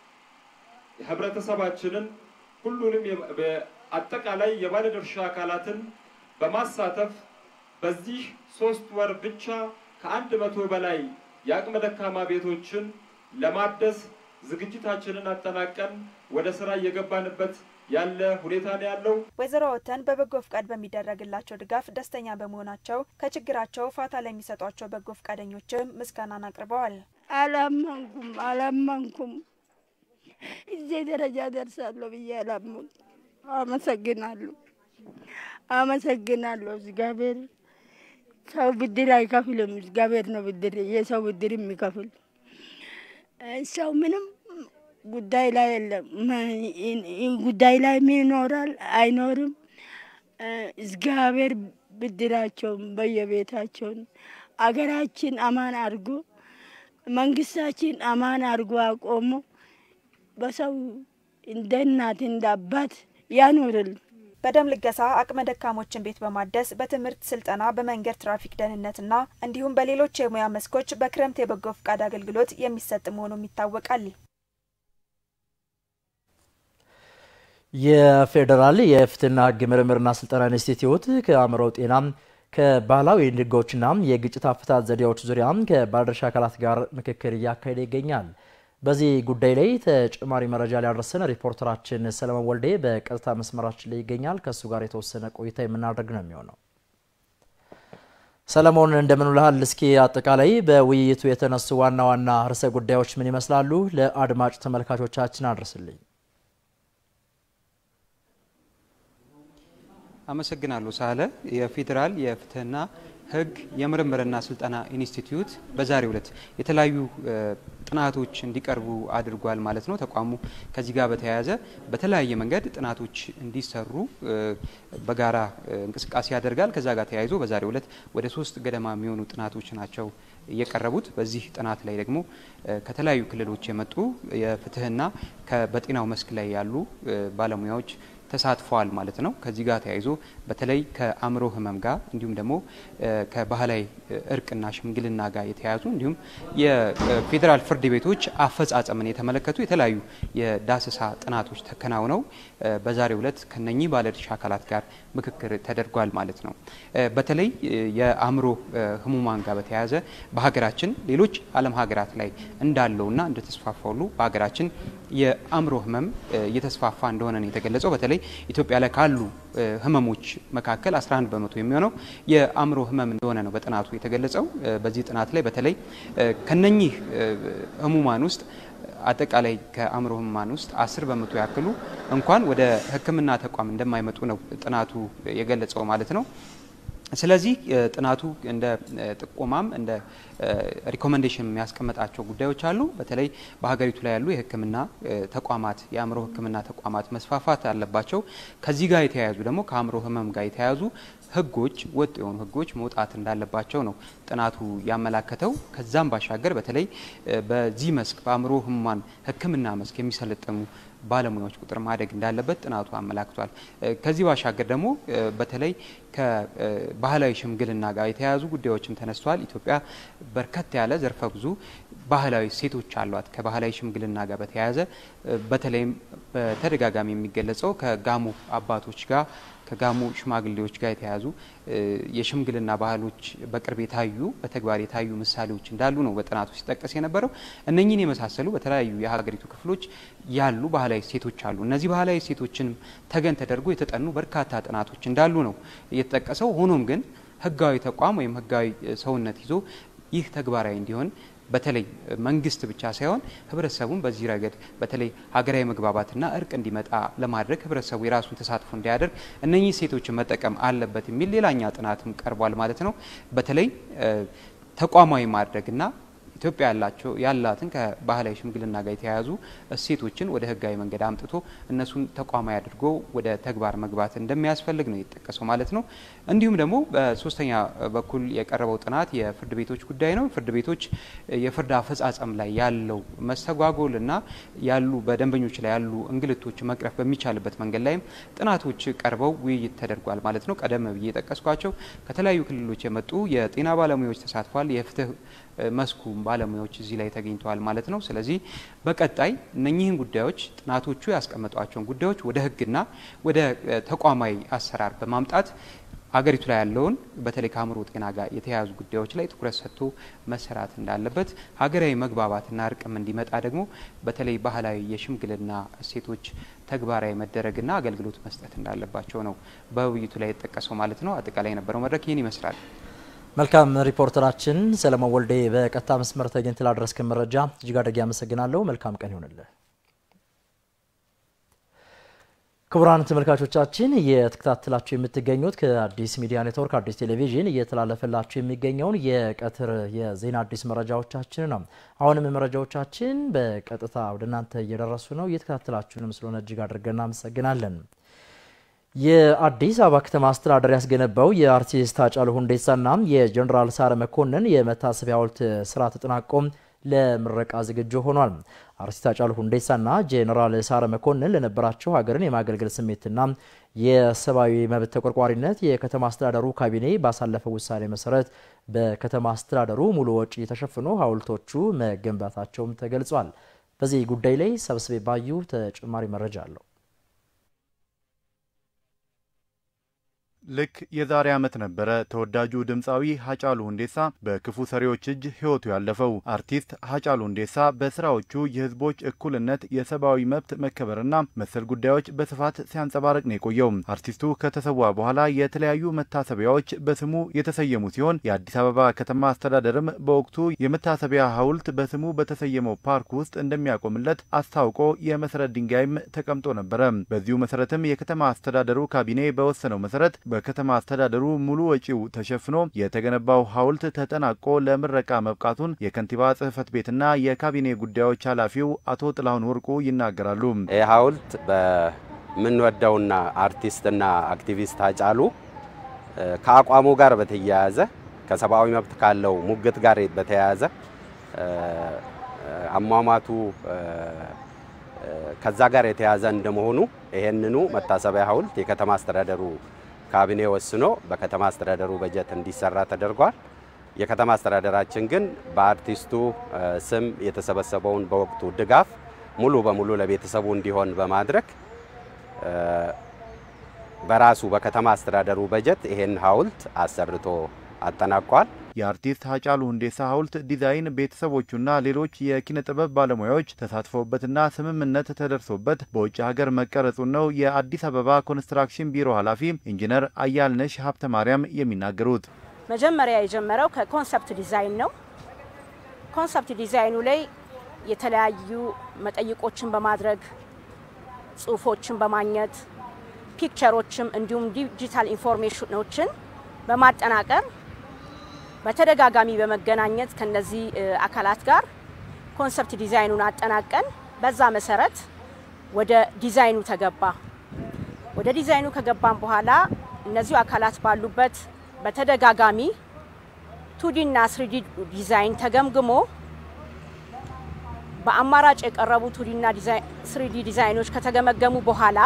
ህብረተሰባችንን ሁሉንም አጠቃላይ የባለድርሻ አካላትን በማሳተፍ በዚህ ሶስት ወር ብቻ ከአንድ መቶ በላይ የአቅመ ደካማ ቤቶችን ለማደስ ዝግጅታችንን አጠናቀን ወደ ስራ እየገባንበት ያለ ሁኔታ ነው ያለው። ወይዘሮ ወተን በበጎ ፍቃድ በሚደረግላቸው ድጋፍ ደስተኛ በመሆናቸው ከችግራቸው ፋታ ለሚሰጧቸው በጎ ፍቃደኞችም ምስጋናን አቅርበዋል። አላመንኩም አላመንኩም እዚህ ደረጃ ደርሳለሁ ብዬ አላመንኩም። አመሰግናለሁ አመሰግናለሁ እግዚአብሔር ሰው ብድር አይከፍልም። እግዚአብሔር ነው ብድር የሰው ብድር የሚከፍል። ሰው ምንም ጉዳይ ላይ የለም። ጉዳይ ላይ ምን ይኖራል አይኖርም። እግዚአብሔር ብድራቸውን በየቤታቸውን አገራችን አማን አድርጎ መንግስታችን አማን አድርጎ አቆሞ በሰው እንደ እናት እንደ አባት ያኖርል። በደም ልገሳ አቅመ ደካሞችን ቤት በማደስ በትምህርት ስልጠና፣ በመንገድ ትራፊክ ደህንነትና እንዲሁም በሌሎች የሙያ መስኮች በክረምት የበጎ ፍቃድ አገልግሎት የሚሰጥ መሆኑም ይታወቃል። የፌዴራል የፍትህና ህግ ምርምርና ስልጠና ኢንስቲትዩት ከአእምሮ ጤና ከባህላዊ ንጎችና የግጭት አፈታት ዘዴዎች ዙሪያ ከባለድርሻ አካላት ጋር ምክክር እያካሄደ ይገኛል። በዚህ ጉዳይ ላይ ተጨማሪ መረጃ ሊያደርሰን ሪፖርተራችን ሰለሞን ወልዴ በቀጥታ መስመራችን ላይ ይገኛል። ከእሱ ጋር የተወሰነ ቆይታ የምናደርግ ነው የሚሆነው። ሰለሞን እንደምን ውለሃል? እስኪ አጠቃላይ በውይይቱ የተነሱ ዋና ዋና ርዕሰ ጉዳዮች ምን ይመስላሉ? ለአድማጭ ተመልካቾቻችን አድርስልኝ። አመሰግናለሁ ሳለ የፌዴራል የፍትህና ህግ የምርምርና ስልጠና ኢንስቲትዩት በዛሬው ዕለት የተለያዩ ጥናቶች እንዲቀርቡ አድርጓል ማለት ነው። ተቋሙ ከዚህ ጋር በተያያዘ በተለያየ መንገድ ጥናቶች እንዲሰሩ በጋራ እንቅስቃሴ ያደርጋል። ከዛ ጋር ተያይዞ በዛሬው ዕለት ወደ ሶስት ገደማ የሚሆኑ ጥናቶች ናቸው የቀረቡት። በዚህ ጥናት ላይ ደግሞ ከተለያዩ ክልሎች የመጡ የፍትህና በጤናው መስክ ላይ ያሉ ባለሙያዎች ተሳትፈዋል ማለት ነው። ከዚህ ጋር ተያይዞ በተለይ ከአእምሮ ህመም ጋር እንዲሁም ደግሞ ከባህላዊ እርቅና ሽምግልና ጋር የተያያዙ እንዲሁም የፌዴራል ፍርድ ቤቶች አፈጻጸምን የተመለከቱ የተለያዩ የዳሰሳ ጥናቶች ተከናውነው በዛሬው ዕለት ከነኚህ ባለድርሻ አካላት ጋር ምክክር ተደርጓል ማለት ነው። በተለይ የአእምሮ ህሙማን ጋር በተያያዘ በሀገራችን ሌሎች ዓለም ሀገራት ላይ እንዳለውና እንደተስፋፋ ሁሉ በሀገራችን የአእምሮ ህመም እየተስፋፋ እንደሆነ ነው የተገለጸው። በተለይ ኢትዮጵያ ላይ ካሉ ህመሞች መካከል 11 በመቶ የሚሆነው የአእምሮ ህመም እንደሆነ ነው በጥናቱ የተገለጸው። በዚህ ጥናት ላይ በተለይ ከነኚህ ህሙማን ውስጥ አጠቃላይ ከአእምሮ ህሙማን ውስጥ አስር በመቶ ያክሉ እንኳን ወደ ሕክምና ተቋም እንደማይመጡ ነው ጥናቱ የገለጸው ማለት ነው። ስለዚህ ጥናቱ እንደ ጥቆማም እንደ ሪኮሜንዴሽን የሚያስቀምጣቸው ጉዳዮች አሉ። በተለይ በሀገሪቱ ላይ ያሉ የህክምና ተቋማት የአእምሮ ህክምና ተቋማት መስፋፋት አለባቸው። ከዚህ ጋር የተያያዙ ደግሞ ከአእምሮ ህመም ጋር የተያያዙ ህጎች ወጥ የሆኑ ህጎች መውጣት እንዳለባቸው ነው ጥናቱ ያመላከተው። ከዛም ባሻገር በተለይ በዚህ መስክ በአእምሮ ህሙማን ህክምና መስክ የሚሰለጠኑ ባለሙያዎች ቁጥር ማደግ እንዳለበት ጥናቱ አመላክቷል። ከዚህ ባሻገር ደግሞ በተለይ ከባህላዊ ሽምግልና ጋር የተያያዙ ጉዳዮችም ተነስተዋል። ኢትዮጵያ በርከት ያለ ዘርፈ ብዙ ባህላዊ ሴቶች አሏት። ከባህላዊ ሽምግልና ጋር በተያያዘ በተለይም በተደጋጋሚ የሚገለጸው ከጋሞ አባቶች ጋር ከጋሞ ሽማግሌዎች ጋር የተያያዙ የሽምግልና ባህሎች በቅርብ የታዩ በተግባር የታዩ ምሳሌዎች እንዳሉ ነው በጥናቱ ሲጠቀስ የነበረው። እነኚህን የመሳሰሉ በተለያዩ የሀገሪቱ ክፍሎች ያሉ ባህላዊ ሴቶች አሉ። እነዚህ ባህላዊ ሴቶችንም ተገን ተደርጎ የተጠኑ በርካታ ጥናቶች እንዳሉ ነው የተጠቀሰው። ሆኖም ግን ህጋዊ ተቋም ወይም ህጋዊ ሰውነት ይዞ ይህ ተግባራዊ እንዲሆን በተለይ መንግስት ብቻ ሳይሆን ህብረተሰቡን በዚህ ረገድ በተለይ ሀገራዊ መግባባትና እርቅ እንዲመጣ ለማድረግ ህብረተሰቡ የራሱን ተሳትፎ እንዲያደርግ እነኚህ ሴቶችን መጠቀም አለበት የሚል ሌላኛ ጥናትም ቀርቧል ማለት ነው። በተለይ ተቋማዊ ማድረግና ኢትዮጵያ ያላቸው ያላትን ከባህላዊ ሽምግልና ጋር የተያያዙ እሴቶችን ወደ ህጋዊ መንገድ አምጥቶ እነሱን ተቋማዊ አድርጎ ወደ ተግባር መግባት እንደሚያስፈልግ ነው የተጠቀሰው ማለት ነው። እንዲሁም ደግሞ በሶስተኛ በኩል የቀረበው ጥናት የፍርድ ቤቶች ጉዳይ ነው። ፍርድ ቤቶች የፍርድ አፈጻጸም ላይ ያለው መስተጓጎል እና ያሉ በደንበኞች ላይ ያሉ እንግልቶች መቅረፍ በሚቻልበት መንገድ ላይም ጥናቶች ቀርበው ውይይት ተደርጓል ማለት ነው። ቀደም ብዬ የጠቀስኳቸው ከተለያዩ ክልሎች የመጡ የጤና ባለሙያዎች ተሳትፏል። የፍትህ መስኩ ባለሙያዎች እዚህ ላይ ተገኝተዋል ማለት ነው። ስለዚህ በቀጣይ እነኚህን ጉዳዮች ጥናቶቹ ያስቀመጧቸውን ጉዳዮች ወደ ህግና ወደ ተቋማዊ አሰራር በማምጣት አገሪቱ ላይ ያለውን በተለይ ከአእምሮ ጤና ጋር የተያያዙ ጉዳዮች ላይ ትኩረት ሰጥቶ መሰራት እንዳለበት፣ ሀገራዊ መግባባትና እርቅም እንዲመጣ ደግሞ በተለይ ባህላዊ የሽምግልና እሴቶች ተግባራዊ መደረግና አገልግሎት መስጠት እንዳለባቸው ነው በውይይቱ ላይ የተጠቀሰው ማለት ነው። አጠቃላይ የነበረው መድረክ ይህን ይመስላል። መልካም ሪፖርተራችን ሰለሞን ወልዴ በቀጥታ መስመር ተገኝተህ ላደረስክን መረጃ እጅግ አድርጌ አመሰግናለሁ። መልካም ቀን ይሆንልህ። ክቡራን ተመልካቾቻችን እየተከታተላችሁ የምትገኙት ከአዲስ ሚዲያ ኔትወርክ አዲስ ቴሌቪዥን እየተላለፈላችሁ የሚገኘውን የቀትር የዜና አዲስ መረጃዎቻችን ነው። አሁንም መረጃዎቻችን በቀጥታ ወደ እናንተ እየደረሱ ነው። እየተከታተላችሁንም ስለሆነ እጅግ አድርገን እናመሰግናለን። የአዲስ አበባ ከተማ አስተዳደር ያስገነባው የአርቲስት ሃጫሉ ሁንዴሳና የጀኔራል ሳረ መኮንን የመታሰቢያ ሐውልት ስራ ተጠናቆ ለምረቃ ዝግጁ ሆኗል። አርቲስት ሃጫሉ ሁንዴሳና ጄኔራል ሳረ መኮንን ለነበራቸው ሀገርን የማገልገል ስሜትና የሰብአዊ መብት ተቆርቋሪነት የከተማ አስተዳደሩ ካቢኔ ባሳለፈው ውሳኔ መሰረት በከተማ አስተዳደሩ ሙሉ ወጪ ተሸፍኖ ሐውልቶቹ መገንባታቸውም ተገልጿል። በዚህ ጉዳይ ላይ ሰብስቤ ባዩ ተጨማሪ መረጃ አለው። ልክ የዛሬ ዓመት ነበረ ተወዳጁ ድምፃዊ ሃጫሉ ሁንዴሳ በክፉ ሰሪዎች እጅ ሕይወቱ ያለፈው። አርቲስት ሃጫሉ ሁንዴሳ በስራዎቹ የህዝቦች እኩልነት፣ የሰብአዊ መብት መከበርና መሰል ጉዳዮች በስፋት ሲያንጸባርቅ ነው የቆየው። አርቲስቱ ከተሰዋ በኋላ የተለያዩ መታሰቢያዎች በስሙ የተሰየሙ ሲሆን የአዲስ አበባ ከተማ አስተዳደርም በወቅቱ የመታሰቢያ ሐውልት በስሙ በተሰየመው ፓርክ ውስጥ እንደሚያቆምለት አስታውቆ የመሰረት ድንጋይም ተቀምጦ ነበረ። በዚሁ መሰረትም የከተማ አስተዳደሩ ካቢኔ በወሰነው መሰረት በከተማ አስተዳደሩ ሙሉ ወጪው ተሸፍኖ የተገነባው ሐውልት ተጠናቆ ለምረቃ መብቃቱን የከንቲባ ጽህፈት ቤትና የካቢኔ ጉዳዮች ኃላፊው አቶ ጥላሁን ወርቁ ይናገራሉ። ይህ ሐውልት በምንወደውና አርቲስትና አክቲቪስት ሃጫሉ ከአቋሙ ጋር በተያያዘ ከሰብአዊ መብት ካለው ሙግት ጋር በተያያዘ አሟሟቱ ከዛ ጋር የተያዘ እንደመሆኑ ይሄንኑ መታሰቢያ ሐውልት የከተማ አስተዳደሩ ካቢኔ ወስኖ በከተማ አስተዳደሩ በጀት እንዲሰራ ተደርጓል። የከተማ አስተዳደራችን ግን በአርቲስቱ ስም የተሰበሰበውን በወቅቱ ድጋፍ ሙሉ በሙሉ ለቤተሰቡ እንዲሆን በማድረግ በራሱ በከተማ አስተዳደሩ በጀት ይሄን ሐውልት አሰርቶ አጠናቋል። የአርቲስት ሃጫሉ ሁንዴሳ ሐውልት ዲዛይን ቤተሰቦቹና ሌሎች የኪነ ጥበብ ባለሙያዎች ተሳትፈውበትና ስምምነት ተደርሶበት በውጭ ሀገር መቀረጹን ነው የአዲስ አበባ ኮንስትራክሽን ቢሮ ኃላፊ ኢንጂነር አያልነሽ ሀብተ ማርያም የሚናገሩት። መጀመሪያ የጀመረው ከኮንሰፕት ዲዛይን ነው። ኮንሰፕት ዲዛይኑ ላይ የተለያዩ መጠይቆችን በማድረግ ጽሁፎችን በማግኘት ፒክቸሮችም እንዲሁም ዲጂታል ኢንፎርሜሽኖችን በማጠናቀር በተደጋጋሚ በመገናኘት ከነዚህ አካላት ጋር ኮንሰፕት ዲዛይኑን አጠናቀን በዛ መሰረት ወደ ዲዛይኑ ተገባ። ወደ ዲዛይኑ ከገባን በኋላ እነዚሁ አካላት ባሉበት በተደጋጋሚ ቱዲ እና ስሪዲ ዲዛይን ተገምግሞ በአማራጭ የቀረቡ ቱዲ እና ስሪዲ ዲዛይኖች ከተገመገሙ በኋላ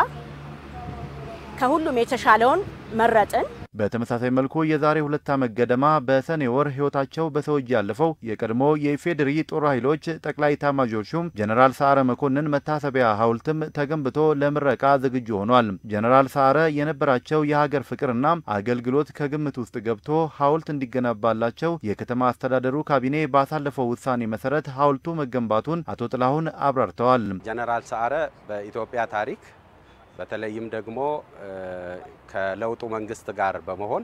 ከሁሉም የተሻለውን መረጥን። በተመሳሳይ መልኩ የዛሬ ሁለት ዓመት ገደማ በሰኔ ወር ሕይወታቸው በሰው እጅ ያለፈው የቀድሞ የኢፌዴሪ ጦር ኃይሎች ጠቅላይ ኤታማዦር ሹም ጀነራል ሰዓረ መኮንን መታሰቢያ ሐውልትም ተገንብቶ ለምረቃ ዝግጁ ሆኗል። ጀነራል ሰዓረ የነበራቸው የሀገር ፍቅርና አገልግሎት ከግምት ውስጥ ገብቶ ሐውልት እንዲገነባላቸው የከተማ አስተዳደሩ ካቢኔ ባሳለፈው ውሳኔ መሰረት ሐውልቱ መገንባቱን አቶ ጥላሁን አብራርተዋል። ጀነራል ሰዓረ በኢትዮጵያ ታሪክ በተለይም ደግሞ ከለውጡ መንግስት ጋር በመሆን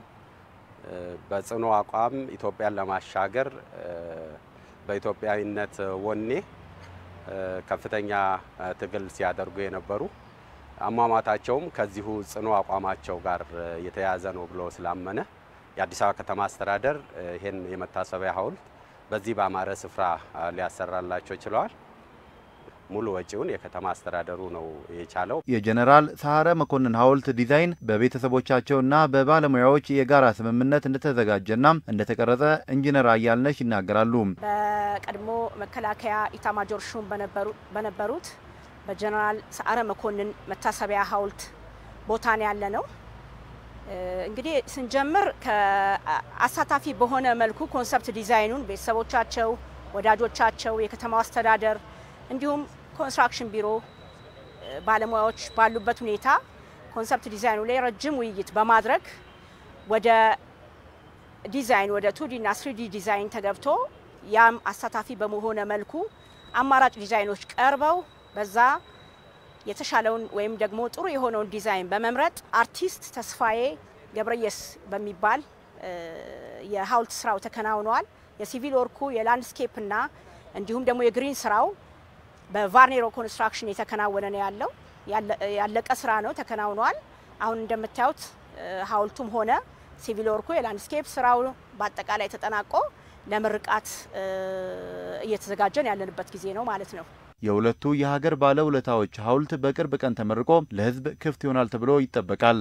በጽኑ አቋም ኢትዮጵያን ለማሻገር በኢትዮጵያዊነት ወኔ ከፍተኛ ትግል ሲያደርጉ የነበሩ አሟሟታቸውም ከዚሁ ጽኑ አቋማቸው ጋር የተያያዘ ነው ብሎ ስላመነ የአዲስ አበባ ከተማ አስተዳደር ይህን የመታሰቢያ ሐውልት በዚህ በአማረ ስፍራ ሊያሰራላቸው ችለዋል። ሙሉ ወጪውን የከተማ አስተዳደሩ ነው የቻለው። የጀኔራል ሰዓረ መኮንን ሐውልት ዲዛይን በቤተሰቦቻቸውና በባለሙያዎች የጋራ ስምምነት እንደተዘጋጀና እንደተቀረጸ ኢንጂነር አያልነሽ ይናገራሉ። በቀድሞ መከላከያ ኢታማጆር ሹም በነበሩት በጀኔራል ሰዓረ መኮንን መታሰቢያ ሐውልት ቦታ ነው ያለ ነው። እንግዲህ ስንጀምር ከአሳታፊ በሆነ መልኩ ኮንሰፕት ዲዛይኑን ቤተሰቦቻቸው፣ ወዳጆቻቸው፣ የከተማው አስተዳደር እንዲሁም ኮንስትራክሽን ቢሮ ባለሙያዎች ባሉበት ሁኔታ ኮንሰፕት ዲዛይኑ ላይ ረጅም ውይይት በማድረግ ወደ ዲዛይን ወደ ቱዲ እና ስሪዲ ዲዛይን ተገብቶ ያም አሳታፊ በመሆነ መልኩ አማራጭ ዲዛይኖች ቀርበው በዛ የተሻለውን ወይም ደግሞ ጥሩ የሆነውን ዲዛይን በመምረጥ አርቲስት ተስፋዬ ገብረየስ በሚባል የሐውልት ስራው ተከናውነዋል። የሲቪል ወርኩ የላንድስኬፕ እና እንዲሁም ደግሞ የግሪን ስራው በቫርኔሮ ኮንስትራክሽን የተከናወነ ነው ያለው። ያለቀ ስራ ነው ተከናውኗል። አሁን እንደምታዩት ሐውልቱም ሆነ ሲቪል ወርኩ የላንድስኬፕ ስራው በአጠቃላይ ተጠናቆ ለምርቃት እየተዘጋጀን ያለንበት ጊዜ ነው ማለት ነው። የሁለቱ የሀገር ባለውለታዎች ሐውልት በቅርብ ቀን ተመርቆ ለሕዝብ ክፍት ይሆናል ተብሎ ይጠበቃል።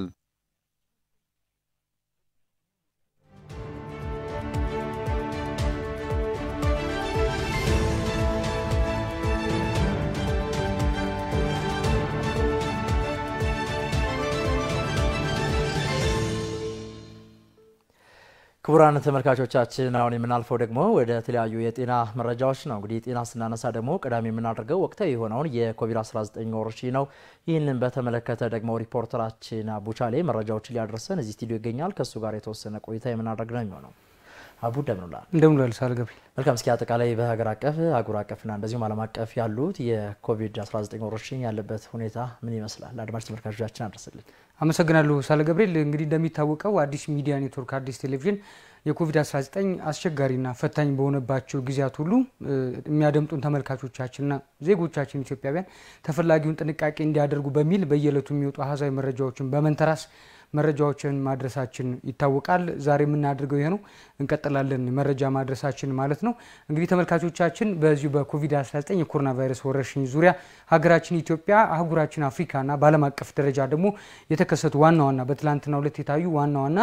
ክቡራን ተመልካቾቻችን አሁን የምናልፈው ደግሞ ወደ ተለያዩ የጤና መረጃዎች ነው። እንግዲህ ጤና ስናነሳ ደግሞ ቀዳሚ የምናደርገው ወቅታዊ የሆነውን የኮቪድ-19 ወረርሽኝ ነው። ይህንን በተመለከተ ደግሞ ሪፖርተራችን አቡቻሌ መረጃዎችን ሊያደርሰን እዚህ ስቱዲዮ ይገኛል። ከእሱ ጋር የተወሰነ ቆይታ የምናደርግ ነው የሚሆነው። አቡ እንደምንላል እንደምንላል ሳል ገብሪ መልካም። እስኪ አጠቃላይ በሀገር አቀፍ አህጉር አቀፍና እንደዚሁም ዓለም አቀፍ ያሉት የኮቪድ-19 ወረርሽኝ ያለበት ሁኔታ ምን ይመስላል? አድማጭ ተመልካቾቻችን አድርስልን። አመሰግናለሁ ሳለ ገብርኤል። እንግዲህ እንደሚታወቀው አዲስ ሚዲያ ኔትወርክ አዲስ ቴሌቪዥን የኮቪድ-19 አስቸጋሪና ፈታኝ በሆነባቸው ጊዜያት ሁሉ የሚያደምጡን ተመልካቾቻችንና ዜጎቻችን ኢትዮጵያውያን ተፈላጊውን ጥንቃቄ እንዲያደርጉ በሚል በየዕለቱ የሚወጡ አሃዛዊ መረጃዎችን በመንተራስ መረጃዎችን ማድረሳችን ይታወቃል። ዛሬ የምናደርገው ይሄ ነው። እንቀጥላለን መረጃ ማድረሳችን ማለት ነው። እንግዲህ ተመልካቾቻችን በዚሁ በኮቪድ-19 የኮሮና ቫይረስ ወረርሽኝ ዙሪያ ሀገራችን ኢትዮጵያ፣ አህጉራችን አፍሪካና በዓለም አቀፍ ደረጃ ደግሞ የተከሰቱ ዋና ዋና በትላንትናው ዕለት የታዩ ዋና ዋና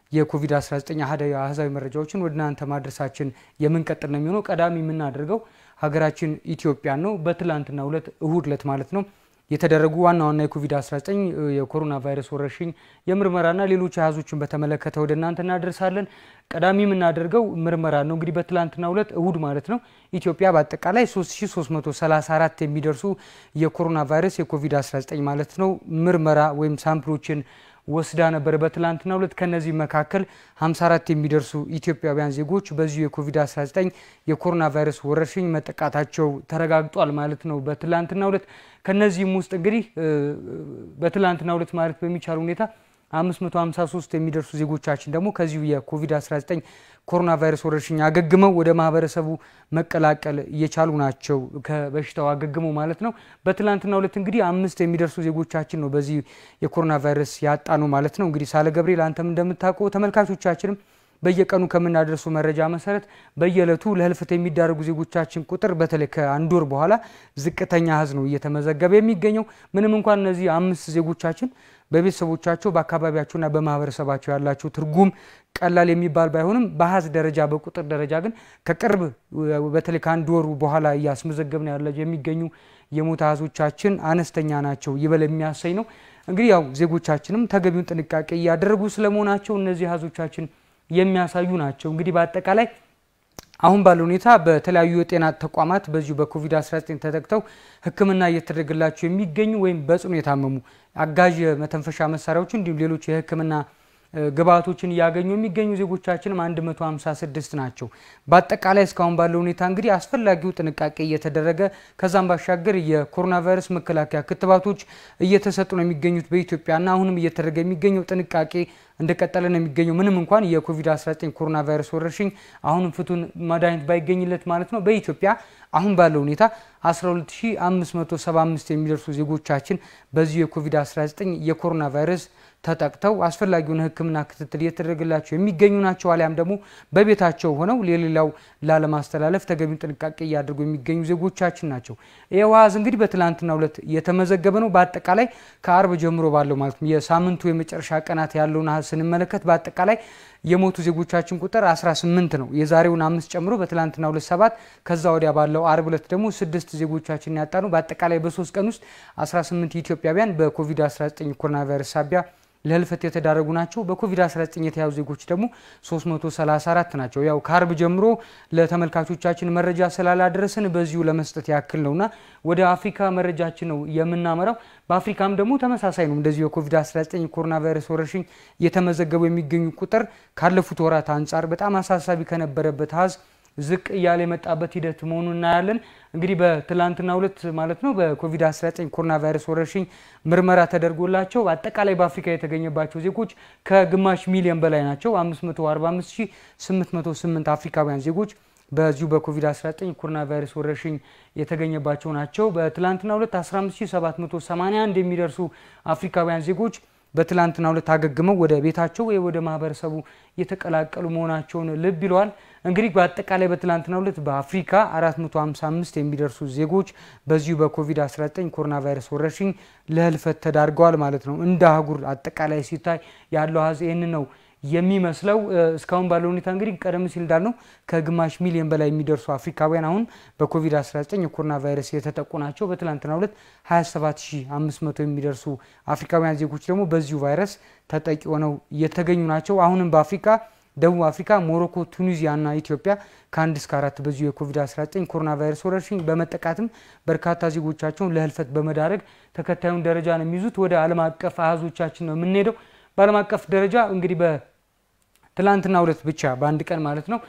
የኮቪድ-19 አሃዛዊ መረጃዎችን ወደ እናንተ ማድረሳችን የምንቀጥል ነው የሚሆነው። ቀዳሚ የምናደርገው ሀገራችን ኢትዮጵያን ነው። በትላንትናው ዕለት እሁድ ዕለት ማለት ነው የተደረጉ ዋና ዋና የኮቪድ-19 የኮሮና ቫይረስ ወረርሽኝ የምርመራና ሌሎች አሃዞችን በተመለከተ ወደ እናንተ እናደርሳለን። ቀዳሚ የምናደርገው ምርመራ ነው። እንግዲህ በትላንትናው ዕለት እሁድ ማለት ነው ኢትዮጵያ በአጠቃላይ 3334 የሚደርሱ የኮሮና ቫይረስ የኮቪድ-19 ማለት ነው ምርመራ ወይም ሳምፕሎችን ወስዳ ነበር። በትላንትናው ዕለት ከነዚህ መካከል 54 የሚደርሱ ኢትዮጵያውያን ዜጎች በዚሁ የኮቪድ-19 የኮሮና ቫይረስ ወረርሽኝ መጠቃታቸው ተረጋግጧል ማለት ነው። በትላንትናው ዕለት ከነዚህም ውስጥ እንግዲህ በትላንትናው ዕለት ማለት በሚቻል ሁኔታ 553 የሚደርሱ ዜጎቻችን ደግሞ ከዚሁ የኮቪድ-19 ኮሮና ቫይረስ ወረርሽኝ አገግመው ወደ ማህበረሰቡ መቀላቀል እየቻሉ ናቸው። ከበሽታው አገግመው ማለት ነው። በትላንትናው ዕለት እንግዲህ አምስት የሚደርሱ ዜጎቻችን ነው በዚህ የኮሮና ቫይረስ ያጣ ነው ማለት ነው። እንግዲህ ሳለ ገብርኤል አንተም እንደምታውቀው ተመልካቾቻችንም በየቀኑ ከምናደርሱ መረጃ መሰረት በየዕለቱ ለህልፈት የሚዳረጉ ዜጎቻችን ቁጥር በተለይ ከአንድ ወር በኋላ ዝቅተኛ አሃዝ ነው እየተመዘገበ የሚገኘው። ምንም እንኳን እነዚህ አምስት ዜጎቻችን በቤተሰቦቻቸው በአካባቢያቸውና በማህበረሰባቸው ያላቸው ትርጉም ቀላል የሚባል ባይሆንም በአሃዝ ደረጃ በቁጥር ደረጃ ግን ከቅርብ በተለይ ከአንድ ወሩ በኋላ እያስመዘገብን ያለ የሚገኙ የሞት አሃዞቻችን አነስተኛ ናቸው ይበል የሚያሰኝ ነው። እንግዲህ ያው ዜጎቻችንም ተገቢውን ጥንቃቄ እያደረጉ ስለመሆናቸው እነዚህ አሃዞቻችን የሚያሳዩ ናቸው። እንግዲህ በአጠቃላይ አሁን ባለው ሁኔታ በተለያዩ የጤና ተቋማት በዚሁ በኮቪድ-19 ተጠቅተው ሕክምና እየተደረገላቸው የሚገኙ ወይም በጽኑ የታመሙ አጋዥ የመተንፈሻ መሳሪያዎች እንዲሁም ሌሎች የሕክምና ግብአቶችን እያገኙ የሚገኙ ዜጎቻችንም 156 ናቸው። በአጠቃላይ እስካሁን ባለው ሁኔታ እንግዲህ አስፈላጊው ጥንቃቄ እየተደረገ ከዛም ባሻገር የኮሮና ቫይረስ መከላከያ ክትባቶች እየተሰጡ ነው የሚገኙት በኢትዮጵያና አሁንም እየተደረገ የሚገኘው ጥንቃቄ እንደቀጠለ ነው የሚገኘው። ምንም እንኳን የኮቪድ-19 ኮሮና ቫይረስ ወረርሽኝ አሁንም ፍቱን መድኃኒት ባይገኝለት ማለት ነው በኢትዮጵያ አሁን ባለው ሁኔታ 12575 የሚደርሱ ዜጎቻችን በዚሁ የኮቪድ-19 የኮሮና ቫይረስ ተጠቅተው አስፈላጊውን ሕክምና ክትትል እየተደረገላቸው የሚገኙ ናቸው። አሊያም ደግሞ በቤታቸው ሆነው ለሌላው ላለማስተላለፍ ተገቢውን ጥንቃቄ እያደረጉ የሚገኙ ዜጎቻችን ናቸው። ይህ አሃዝ እንግዲህ በትላንትናው ዕለት የተመዘገበ ነው። በአጠቃላይ ከአርብ ጀምሮ ባለው ማለት ነው የሳምንቱ የመጨረሻ ቀናት ያለውን አሃዝ ስንመለከት በአጠቃላይ የሞቱ ዜጎቻችን ቁጥር 18 ነው። የዛሬውን አምስት ጨምሮ በትላንትናው ዕለት ሰባት ከዛ ወዲያ ባለው አርብ ዕለት ደግሞ ስድስት ዜጎቻችን ያጣ ነው። በአጠቃላይ በሶስት ቀን ውስጥ 18 ኢትዮጵያውያን በኮቪድ-19 ኮሮና ቫይረስ ሳቢያ ለህልፈት የተዳረጉ ናቸው። በኮቪድ-19 የተያዙ ዜጎች ደግሞ 334 ናቸው። ያው ከአርብ ጀምሮ ለተመልካቾቻችን መረጃ ስላላደረስን በዚሁ ለመስጠት ያክል ነውና ወደ አፍሪካ መረጃችን ነው የምናመራው። በአፍሪካም ደግሞ ተመሳሳይ ነው። እንደዚሁ የኮቪድ-19 ኮሮና ቫይረስ ወረርሽኝ እየተመዘገቡ የሚገኙ ቁጥር ካለፉት ወራት አንጻር በጣም አሳሳቢ ከነበረበት አሃዝ ዝቅ እያለ የመጣበት ሂደት መሆኑን እናያለን። እንግዲህ በትላንትናው ዕለት ማለት ነው በኮቪድ-19 ኮሮና ቫይረስ ወረርሽኝ ምርመራ ተደርጎላቸው አጠቃላይ በአፍሪካ የተገኘባቸው ዜጎች ከግማሽ ሚሊዮን በላይ ናቸው። 545808 አፍሪካውያን ዜጎች በዚሁ በኮቪድ-19 ኮሮና ቫይረስ ወረርሽኝ የተገኘባቸው ናቸው። በትላንትናው ዕለት 15781 የሚደርሱ አፍሪካውያን ዜጎች በትላንትናው ዕለት አገግመው ወደ ቤታቸው ወይ ወደ ማህበረሰቡ የተቀላቀሉ መሆናቸውን ልብ ይለዋል። እንግዲህ በአጠቃላይ በትላንትናው ዕለት በአፍሪካ 455 የሚደርሱ ዜጎች በዚሁ በኮቪድ-19 ኮሮና ቫይረስ ወረርሽኝ ለህልፈት ተዳርገዋል ማለት ነው። እንደ አህጉር አጠቃላይ ሲታይ ያለው አሃዝ ይህንን ነው የሚመስለው። እስካሁን ባለው ሁኔታ እንግዲህ ቀደም ሲል እንዳልነው ከግማሽ ሚሊዮን በላይ የሚደርሱ አፍሪካውያን አሁን በኮቪድ-19 የኮሮና ቫይረስ የተጠቁ ናቸው። በትላንትናው ዕለት 27500 የሚደርሱ አፍሪካውያን ዜጎች ደግሞ በዚሁ ቫይረስ ተጠቂ ሆነው የተገኙ ናቸው። አሁንም በአፍሪካ ደቡብ አፍሪካ፣ ሞሮኮ፣ ቱኒዚያ እና ኢትዮጵያ ከአንድ እስከ አራት በዚሁ የኮቪድ-19 ኮሮና ቫይረስ ወረርሽኝ በመጠቃትም በርካታ ዜጎቻቸውን ለህልፈት በመዳረግ ተከታዩን ደረጃ ነው የሚይዙት። ወደ ዓለም አቀፍ አሃዞቻችን ነው የምንሄደው። በዓለም አቀፍ ደረጃ እንግዲህ በትላንትና ሁለት ብቻ በአንድ ቀን ማለት ነው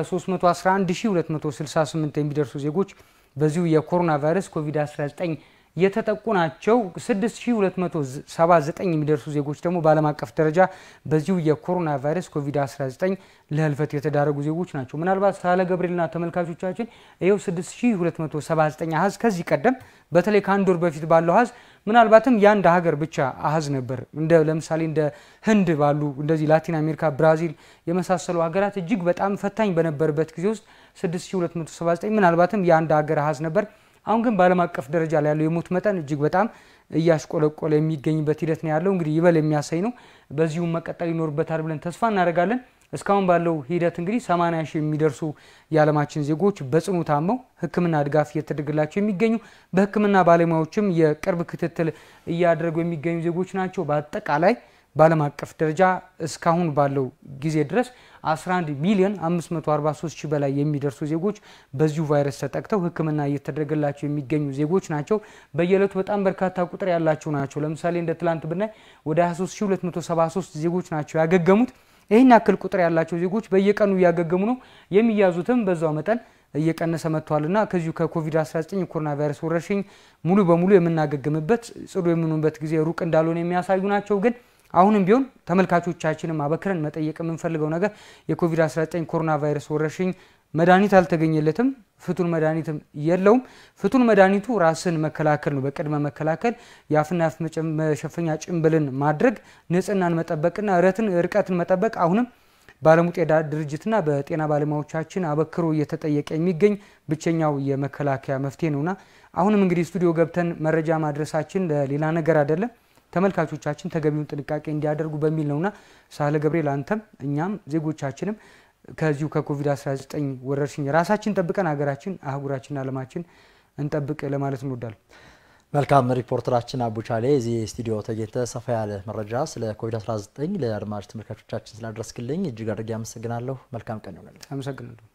ከ311268 የሚደርሱ ዜጎች በዚሁ የኮሮና ቫይረስ ኮቪድ-19 የተጠቁ ናቸው። 6279 የሚደርሱ ዜጎች ደግሞ በዓለም አቀፍ ደረጃ በዚሁ የኮሮና ቫይረስ ኮቪድ-19 ለህልፈት የተዳረጉ ዜጎች ናቸው። ምናልባት ሳለ ገብርኤልና ተመልካቾቻችን ይኸው 6279 አሀዝ ከዚህ ቀደም በተለይ ከአንድ ወር በፊት ባለው አሀዝ ምናልባትም የአንድ ሀገር ብቻ አሀዝ ነበር። እንደ ለምሳሌ እንደ ህንድ ባሉ እንደዚህ ላቲን አሜሪካ፣ ብራዚል የመሳሰሉ ሀገራት እጅግ በጣም ፈታኝ በነበረበት ጊዜ ውስጥ 6279 ምናልባትም የአንድ ሀገር አሀዝ ነበር። አሁን ግን በዓለም አቀፍ ደረጃ ላይ ያለው የሞት መጠን እጅግ በጣም እያሽቆለቆለ የሚገኝበት ሂደት ነው ያለው። እንግዲህ ይበል የሚያሳይ ነው። በዚሁም መቀጠል ይኖርበታል ብለን ተስፋ እናደርጋለን። እስካሁን ባለው ሂደት እንግዲህ 80 ሺህ የሚደርሱ የዓለማችን ዜጎች በጽኑ ታመው ሕክምና ድጋፍ እየተደረገላቸው የሚገኙ በሕክምና ባለሙያዎችም የቅርብ ክትትል እያደረጉ የሚገኙ ዜጎች ናቸው። በአጠቃላይ በዓለም አቀፍ ደረጃ እስካሁን ባለው ጊዜ ድረስ 11 ሚሊዮን 543 ሺህ በላይ የሚደርሱ ዜጎች በዚሁ ቫይረስ ተጠቅተው ሕክምና እየተደረገላቸው የሚገኙ ዜጎች ናቸው። በየዕለቱ በጣም በርካታ ቁጥር ያላቸው ናቸው። ለምሳሌ እንደ ትላንት ብናይ ወደ 23273 ዜጎች ናቸው ያገገሙት። ይህን ያክል ቁጥር ያላቸው ዜጎች በየቀኑ እያገገሙ ነው። የሚያዙትም በዛው መጠን እየቀነሰ መጥቷልና ከዚሁ ከኮቪድ-19 የኮሮና ቫይረስ ወረርሽኝ ሙሉ በሙሉ የምናገግምበት ጽዱ የምንሆንበት ጊዜ ሩቅ እንዳልሆነ የሚያሳዩ ናቸው ግን አሁንም ቢሆን ተመልካቾቻችንም አበክረን መጠየቅ የምንፈልገው ነገር የኮቪድ-19 ኮሮና ቫይረስ ወረርሽኝ መድኃኒት አልተገኘለትም፣ ፍቱን መድኃኒትም የለውም። ፍቱን መድኃኒቱ ራስን መከላከል ነው። በቅድመ መከላከል የአፍና የአፍ መሸፈኛ ጭንብልን ማድረግ፣ ንጽህናን መጠበቅና ርትን ርቀትን መጠበቅ አሁንም በዓለሙ ጤና ድርጅትና በጤና ባለሙያዎቻችን አበክሮ እየተጠየቀ የሚገኝ ብቸኛው የመከላከያ መፍትሄ ነውና አሁንም እንግዲህ ስቱዲዮ ገብተን መረጃ ማድረሳችን ለሌላ ነገር አይደለም ተመልካቾቻችን ተገቢውን ጥንቃቄ እንዲያደርጉ በሚል ነውና ሳህለ ገብርኤል አንተም እኛም ዜጎቻችንም ከዚሁ ከኮቪድ-19 ወረርሽኝ ራሳችን ጠብቀን ሀገራችን፣ አህጉራችን፣ ዓለማችን እንጠብቅ ለማለት እንወዳለን። መልካም ሪፖርተራችን አቡቻሌ እዚህ ስቱዲዮ ተገኝተ ሰፋ ያለ መረጃ ስለ ኮቪድ-19 ለአድማጭ ተመልካቾቻችን ስላደረስክልኝ እጅግ አድርጌ አመሰግናለሁ። መልካም ቀን ይሆናል። አመሰግናለሁ።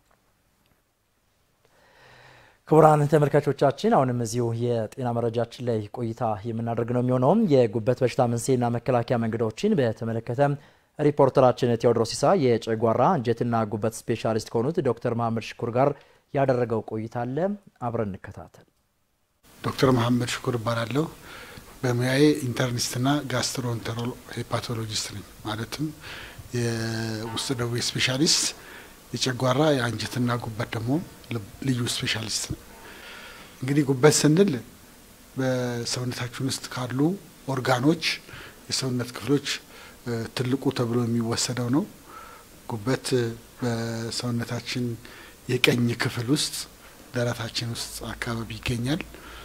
ክቡራን ተመልካቾቻችን አሁንም እዚሁ የጤና መረጃችን ላይ ቆይታ የምናደርግ ነው የሚሆነውም የጉበት በሽታ መንስኤና መከላከያ መንገዶችን በተመለከተ ሪፖርተራችን ቴዎድሮስ ሲሳ የጨጓራ አንጀትና ጉበት ስፔሻሊስት ከሆኑት ዶክተር መሀመድ ሽኩር ጋር ያደረገው ቆይታ አለ። አብረን እንከታተል። ዶክተር መሀመድ ሽኩር እባላለሁ። በሙያዬ ኢንተርኒስትና ጋስትሮንተሮ ሄፓቶሎጂስት ነኝ። ማለትም የውስጥ ደዌ ስፔሻሊስት የጨጓራ የአንጀትና ጉበት ደግሞ ልዩ ስፔሻሊስት ነው። እንግዲህ ጉበት ስንል በሰውነታችን ውስጥ ካሉ ኦርጋኖች የሰውነት ክፍሎች ትልቁ ተብሎ የሚወሰደው ነው። ጉበት በሰውነታችን የቀኝ ክፍል ውስጥ ደረታችን ውስጥ አካባቢ ይገኛል።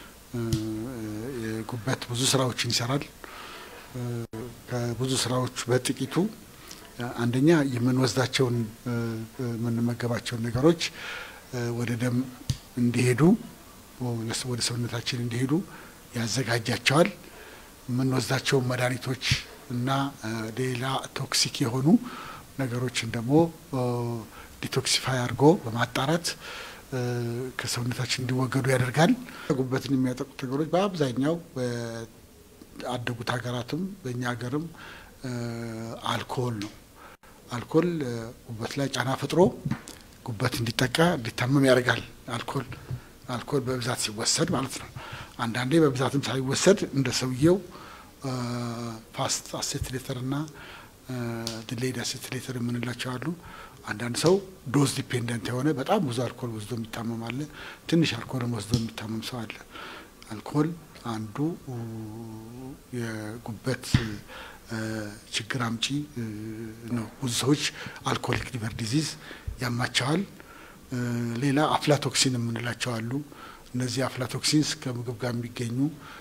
ጉበት ብዙ ስራዎችን ይሰራል። ከብዙ ስራዎች በጥቂቱ አንደኛ የምንወስዳቸውን የምንመገባቸውን ነገሮች ወደ ደም እንዲሄዱ ወደ ሰውነታችን እንዲሄዱ ያዘጋጃቸዋል። የምንወስዳቸውን መድኃኒቶች እና ሌላ ቶክሲክ የሆኑ ነገሮችን ደግሞ ዲቶክሲፋይ አድርጎ በማጣራት ከሰውነታችን እንዲወገዱ ያደርጋል። ጉበትን የሚያጠቁት ነገሮች በአብዛኛው በአደጉት ሀገራትም በእኛ ሀገርም አልኮል ነው። አልኮል ጉበት ላይ ጫና ፈጥሮ ጉበት እንዲጠቃ እንዲታመም ያደርጋል። አልኮል አልኮል በብዛት ሲወሰድ ማለት ነው። አንዳንዴ በብዛትም ሳይወሰድ እንደ ሰውየው ፋስት አሴትሌተር እና ዲሌይድ አሴትሌተር የምንላቸው አሉ። አንዳንድ ሰው ዶዝ ዲፔንደንት የሆነ በጣም ብዙ አልኮል ወስዶ የሚታመም አለ። ትንሽ አልኮልም ወስዶ የሚታመም ሰው አለ። አልኮል አንዱ የጉበት ችግር አምጪ ነው። ብዙ ሰዎች አልኮሊክ ሊቨር ዲዚዝ ያማቸዋል። ሌላ አፍላቶክሲን የምንላቸው አሉ። እነዚህ አፍላቶክሲንስ ከምግብ ጋር የሚገኙ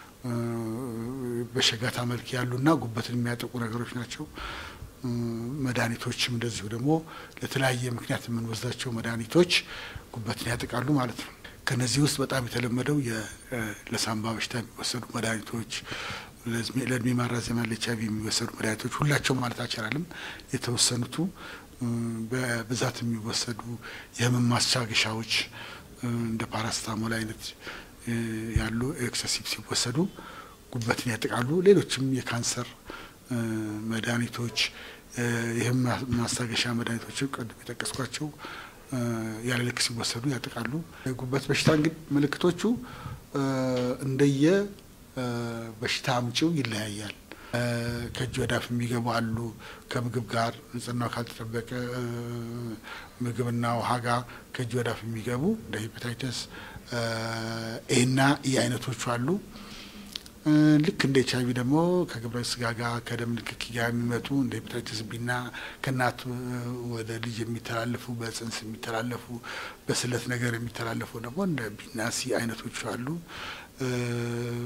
በሸጋታ መልክ ያሉና ጉበትን የሚያጠቁ ነገሮች ናቸው። መድኃኒቶችም እንደዚሁ ደግሞ ለተለያየ ምክንያት የምንወስዳቸው መድኃኒቶች ጉበትን ያጠቃሉ ማለት ነው። ከነዚህ ውስጥ በጣም የተለመደው ለሳምባ በሽታ የሚወሰዱ መድኃኒቶች፣ ለእድሜ ማራዘሚያ ለኤች አይ ቪ የሚወሰዱ መድኃኒቶች ሁላቸው ማለት አይቻልም። የተወሰኑቱ በብዛት የሚወሰዱ የህመም ማስታገሻዎች እንደ ፓራስታሞል አይነት ያሉ ኤክሰሲቭ ሲወሰዱ ጉበትን ያጠቃሉ። ሌሎችም የካንሰር መድኃኒቶች ይህም ማስታገሻ መድኃኒቶችም ቀደም የጠቀስኳቸው ያለ ልክ ሲወሰዱ ያጠቃሉ። የጉበት በሽታ እንግዲህ ምልክቶቹ እንደየ በሽታ አምጪው ይለያያል። ከእጅ ወደ አፍ የሚገቡ አሉ። ከምግብ ጋር ንጽህናው ካልተጠበቀ ምግብና ውሃ ጋር ከእጅ ወደ አፍ የሚገቡ እንደ ሄፓታይተስ ኤና ኢ አይነቶቹ አሉ። ልክ እንደ ኤች አይቪ ደግሞ ከግብረ ስጋ ጋር ከደም ንክኪ ጋር የሚመጡ እንደ ሄፓታይተስ ቢና ከእናት ወደ ልጅ የሚተላለፉ በጽንስ የሚተላለፉ በስለት ነገር የሚተላለፉ ደግሞ እንደ ቢና ሲ አይነቶቹ አሉ።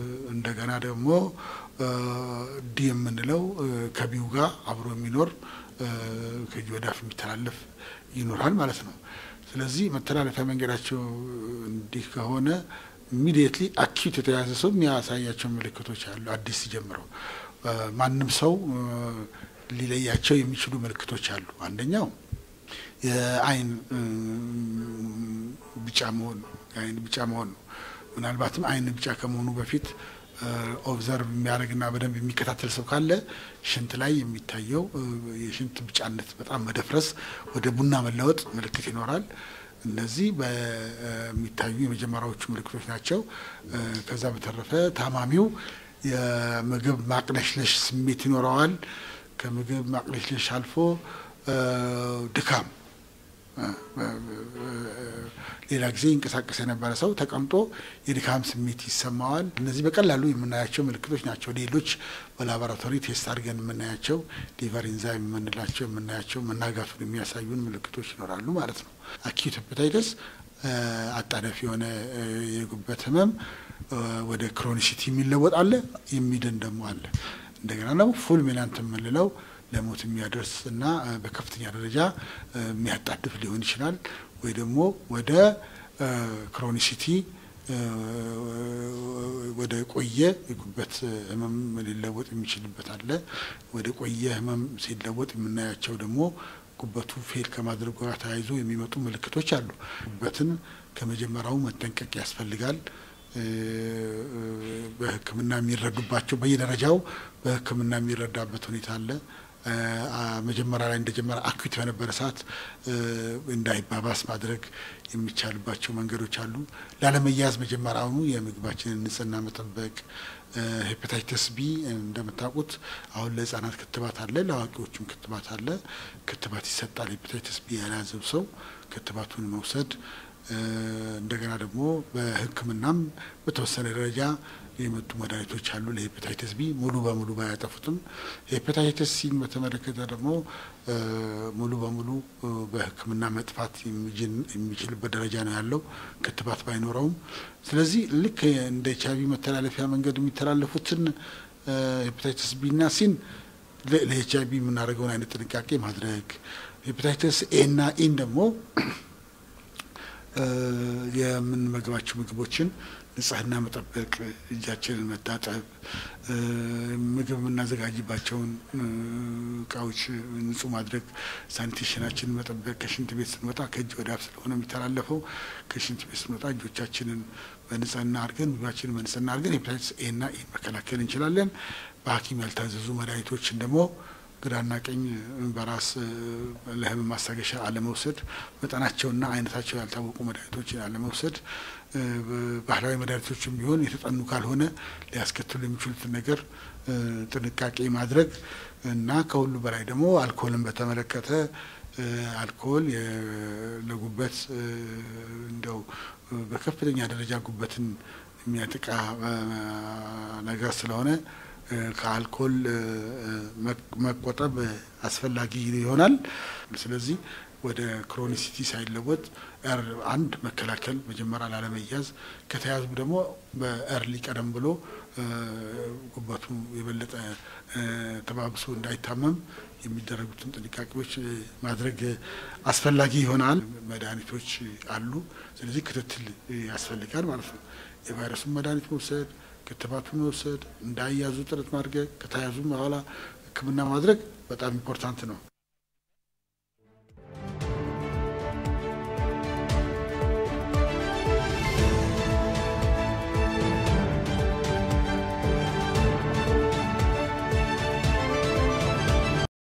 እንደገና ደግሞ ዲ የምንለው ከቢው ጋር አብሮ የሚኖር ከእጅ ወዳፍ የሚተላለፍ ይኖራል ማለት ነው። ስለዚህ መተላለፊያ መንገዳቸው እንዲህ ከሆነ ኢሚዲየትሊ አኪዩት የተያዘ ሰው የሚያሳያቸው ምልክቶች አሉ። አዲስ ጀምረው ማንም ሰው ሊለያቸው የሚችሉ ምልክቶች አሉ። አንደኛው የአይን ቢጫ መሆን ነው። የአይን ቢጫ መሆን ነው። ምናልባትም አይን ቢጫ ከመሆኑ በፊት ኦብዘርቭ የሚያደርግና በደንብ የሚከታተል ሰው ካለ ሽንት ላይ የሚታየው የሽንት ቢጫነት በጣም መደፍረስ፣ ወደ ቡና መለወጥ ምልክት ይኖራል። እነዚህ በሚታዩ የመጀመሪያዎቹ ምልክቶች ናቸው። ከዛ በተረፈ ታማሚው የምግብ ማቅለሽለሽ ስሜት ይኖረዋል። ከምግብ ማቅለሽለሽ አልፎ ድካም ሌላ ጊዜ ይንቀሳቀስ የነበረ ሰው ተቀምጦ የድካም ስሜት ይሰማዋል። እነዚህ በቀላሉ የምናያቸው ምልክቶች ናቸው። ሌሎች በላቦራቶሪ ቴስት አድርገን የምናያቸው ሊቨር ኢንዛይም የምንላቸው የምናያቸው መናጋቱን የሚያሳዩን ምልክቶች ይኖራሉ ማለት ነው። አኪዩት ሄፓታይተስ አጣዳፊ የሆነ የጉበት ህመም ወደ ክሮኒሲቲ የሚለወጥ አለ፣ የሚድን ደግሞ አለ። እንደገና ደግሞ ፉል ሜላንት የምንለው ለሞት የሚያደርስ እና በከፍተኛ ደረጃ የሚያጣድፍ ሊሆን ይችላል። ወይ ደግሞ ወደ ክሮኒሲቲ ወደ ቆየ የጉበት ህመም ሊለወጥ የሚችልበት አለ። ወደ ቆየ ህመም ሲለወጥ የምናያቸው ደግሞ ጉበቱ ፌል ከማድረጉ ጋር ተያይዞ የሚመጡ ምልክቶች አሉ። ጉበትን ከመጀመሪያው መጠንቀቅ ያስፈልጋል። በሕክምና የሚረዱባቸው በየደረጃው በሕክምና የሚረዳበት ሁኔታ አለ። መጀመሪያ ላይ እንደጀመረ አኩት በነበረ ሰዓት እንዳይባባስ ማድረግ የሚቻልባቸው መንገዶች አሉ። ላለመያዝ መጀመሪያውኑ የምግባችንን ንጽህና መጠበቅ። ሄፓታይተስ ቢ እንደምታውቁት አሁን ለህጻናት ክትባት አለ፣ ለአዋቂዎችም ክትባት አለ። ክትባት ይሰጣል። ሄፓታይተስ ቢ ያልያዘው ሰው ክትባቱን መውሰድ እንደገና ደግሞ በህክምናም በተወሰነ ደረጃ የመጡ መድኃኒቶች አሉ ለሄፓታይተስ ቢ ሙሉ በሙሉ ባያጠፉትም። ሄፓታይተስ ሲን በተመለከተ ደግሞ ሙሉ በሙሉ በህክምና መጥፋት የሚችልበት ደረጃ ነው ያለው ክትባት ባይኖረውም። ስለዚህ ልክ እንደ ኤች አይቪ መተላለፊያ መንገድ የሚተላለፉትን ሄፓታይተስ ቢና ሲን ለኤች አይቪ የምናደርገውን አይነት ጥንቃቄ ማድረግ ሄፓታይተስ ኤ እና ኢን ደግሞ የምንመግባቸው ምግቦችን ንጽህና መጠበቅ፣ እጃችንን መታጠብ፣ ምግብ የምናዘጋጅባቸውን እቃዎች ንጹህ ማድረግ፣ ሳኒቴሽናችንን መጠበቅ። ከሽንት ቤት ስንወጣ ከእጅ ወደ አፍ ስለሆነ የሚተላለፈው ከሽንት ቤት ስንወጣ እጆቻችንን በንጽህና አድርገን ምግባችንን በንጽህና አድርገን ሄፓታይተስ ኤ እና ኢን መከላከል እንችላለን። በሐኪም ያልታዘዙ መድኃኒቶችን ደግሞ ግራና ቀኝ በራስ ለህመም ማስታገሻ አለመውሰድ፣ መጠናቸውና አይነታቸው ያልታወቁ መድኃኒቶችን አለመውሰድ፣ ባህላዊ መድኃኒቶችም ቢሆን የተጠኑ ካልሆነ ሊያስከትሉ የሚችሉትን ነገር ጥንቃቄ ማድረግ እና ከሁሉ በላይ ደግሞ አልኮልን በተመለከተ አልኮል ለጉበት እንደው በከፍተኛ ደረጃ ጉበትን የሚያጠቃ ነገር ስለሆነ ከአልኮል መቆጠብ አስፈላጊ ይሆናል። ስለዚህ ወደ ክሮኒሲቲ ሳይለወጥ ኤር አንድ መከላከል መጀመሪያ ላለመያዝ፣ ከተያዙ ደግሞ በኤርሊ ቀደም ብሎ ጉበቱ የበለጠ ተባብሶ እንዳይታመም የሚደረጉትን ጥንቃቄዎች ማድረግ አስፈላጊ ይሆናል። መድኃኒቶች አሉ። ስለዚህ ክትትል ያስፈልጋል ማለት ነው። የቫይረሱን መድኃኒት መውሰድ ክትባቱን መውሰድ እንዳያዙ ጥረት ማድረግ ከተያዙ በኋላ ሕክምና ማድረግ በጣም ኢምፖርታንት ነው።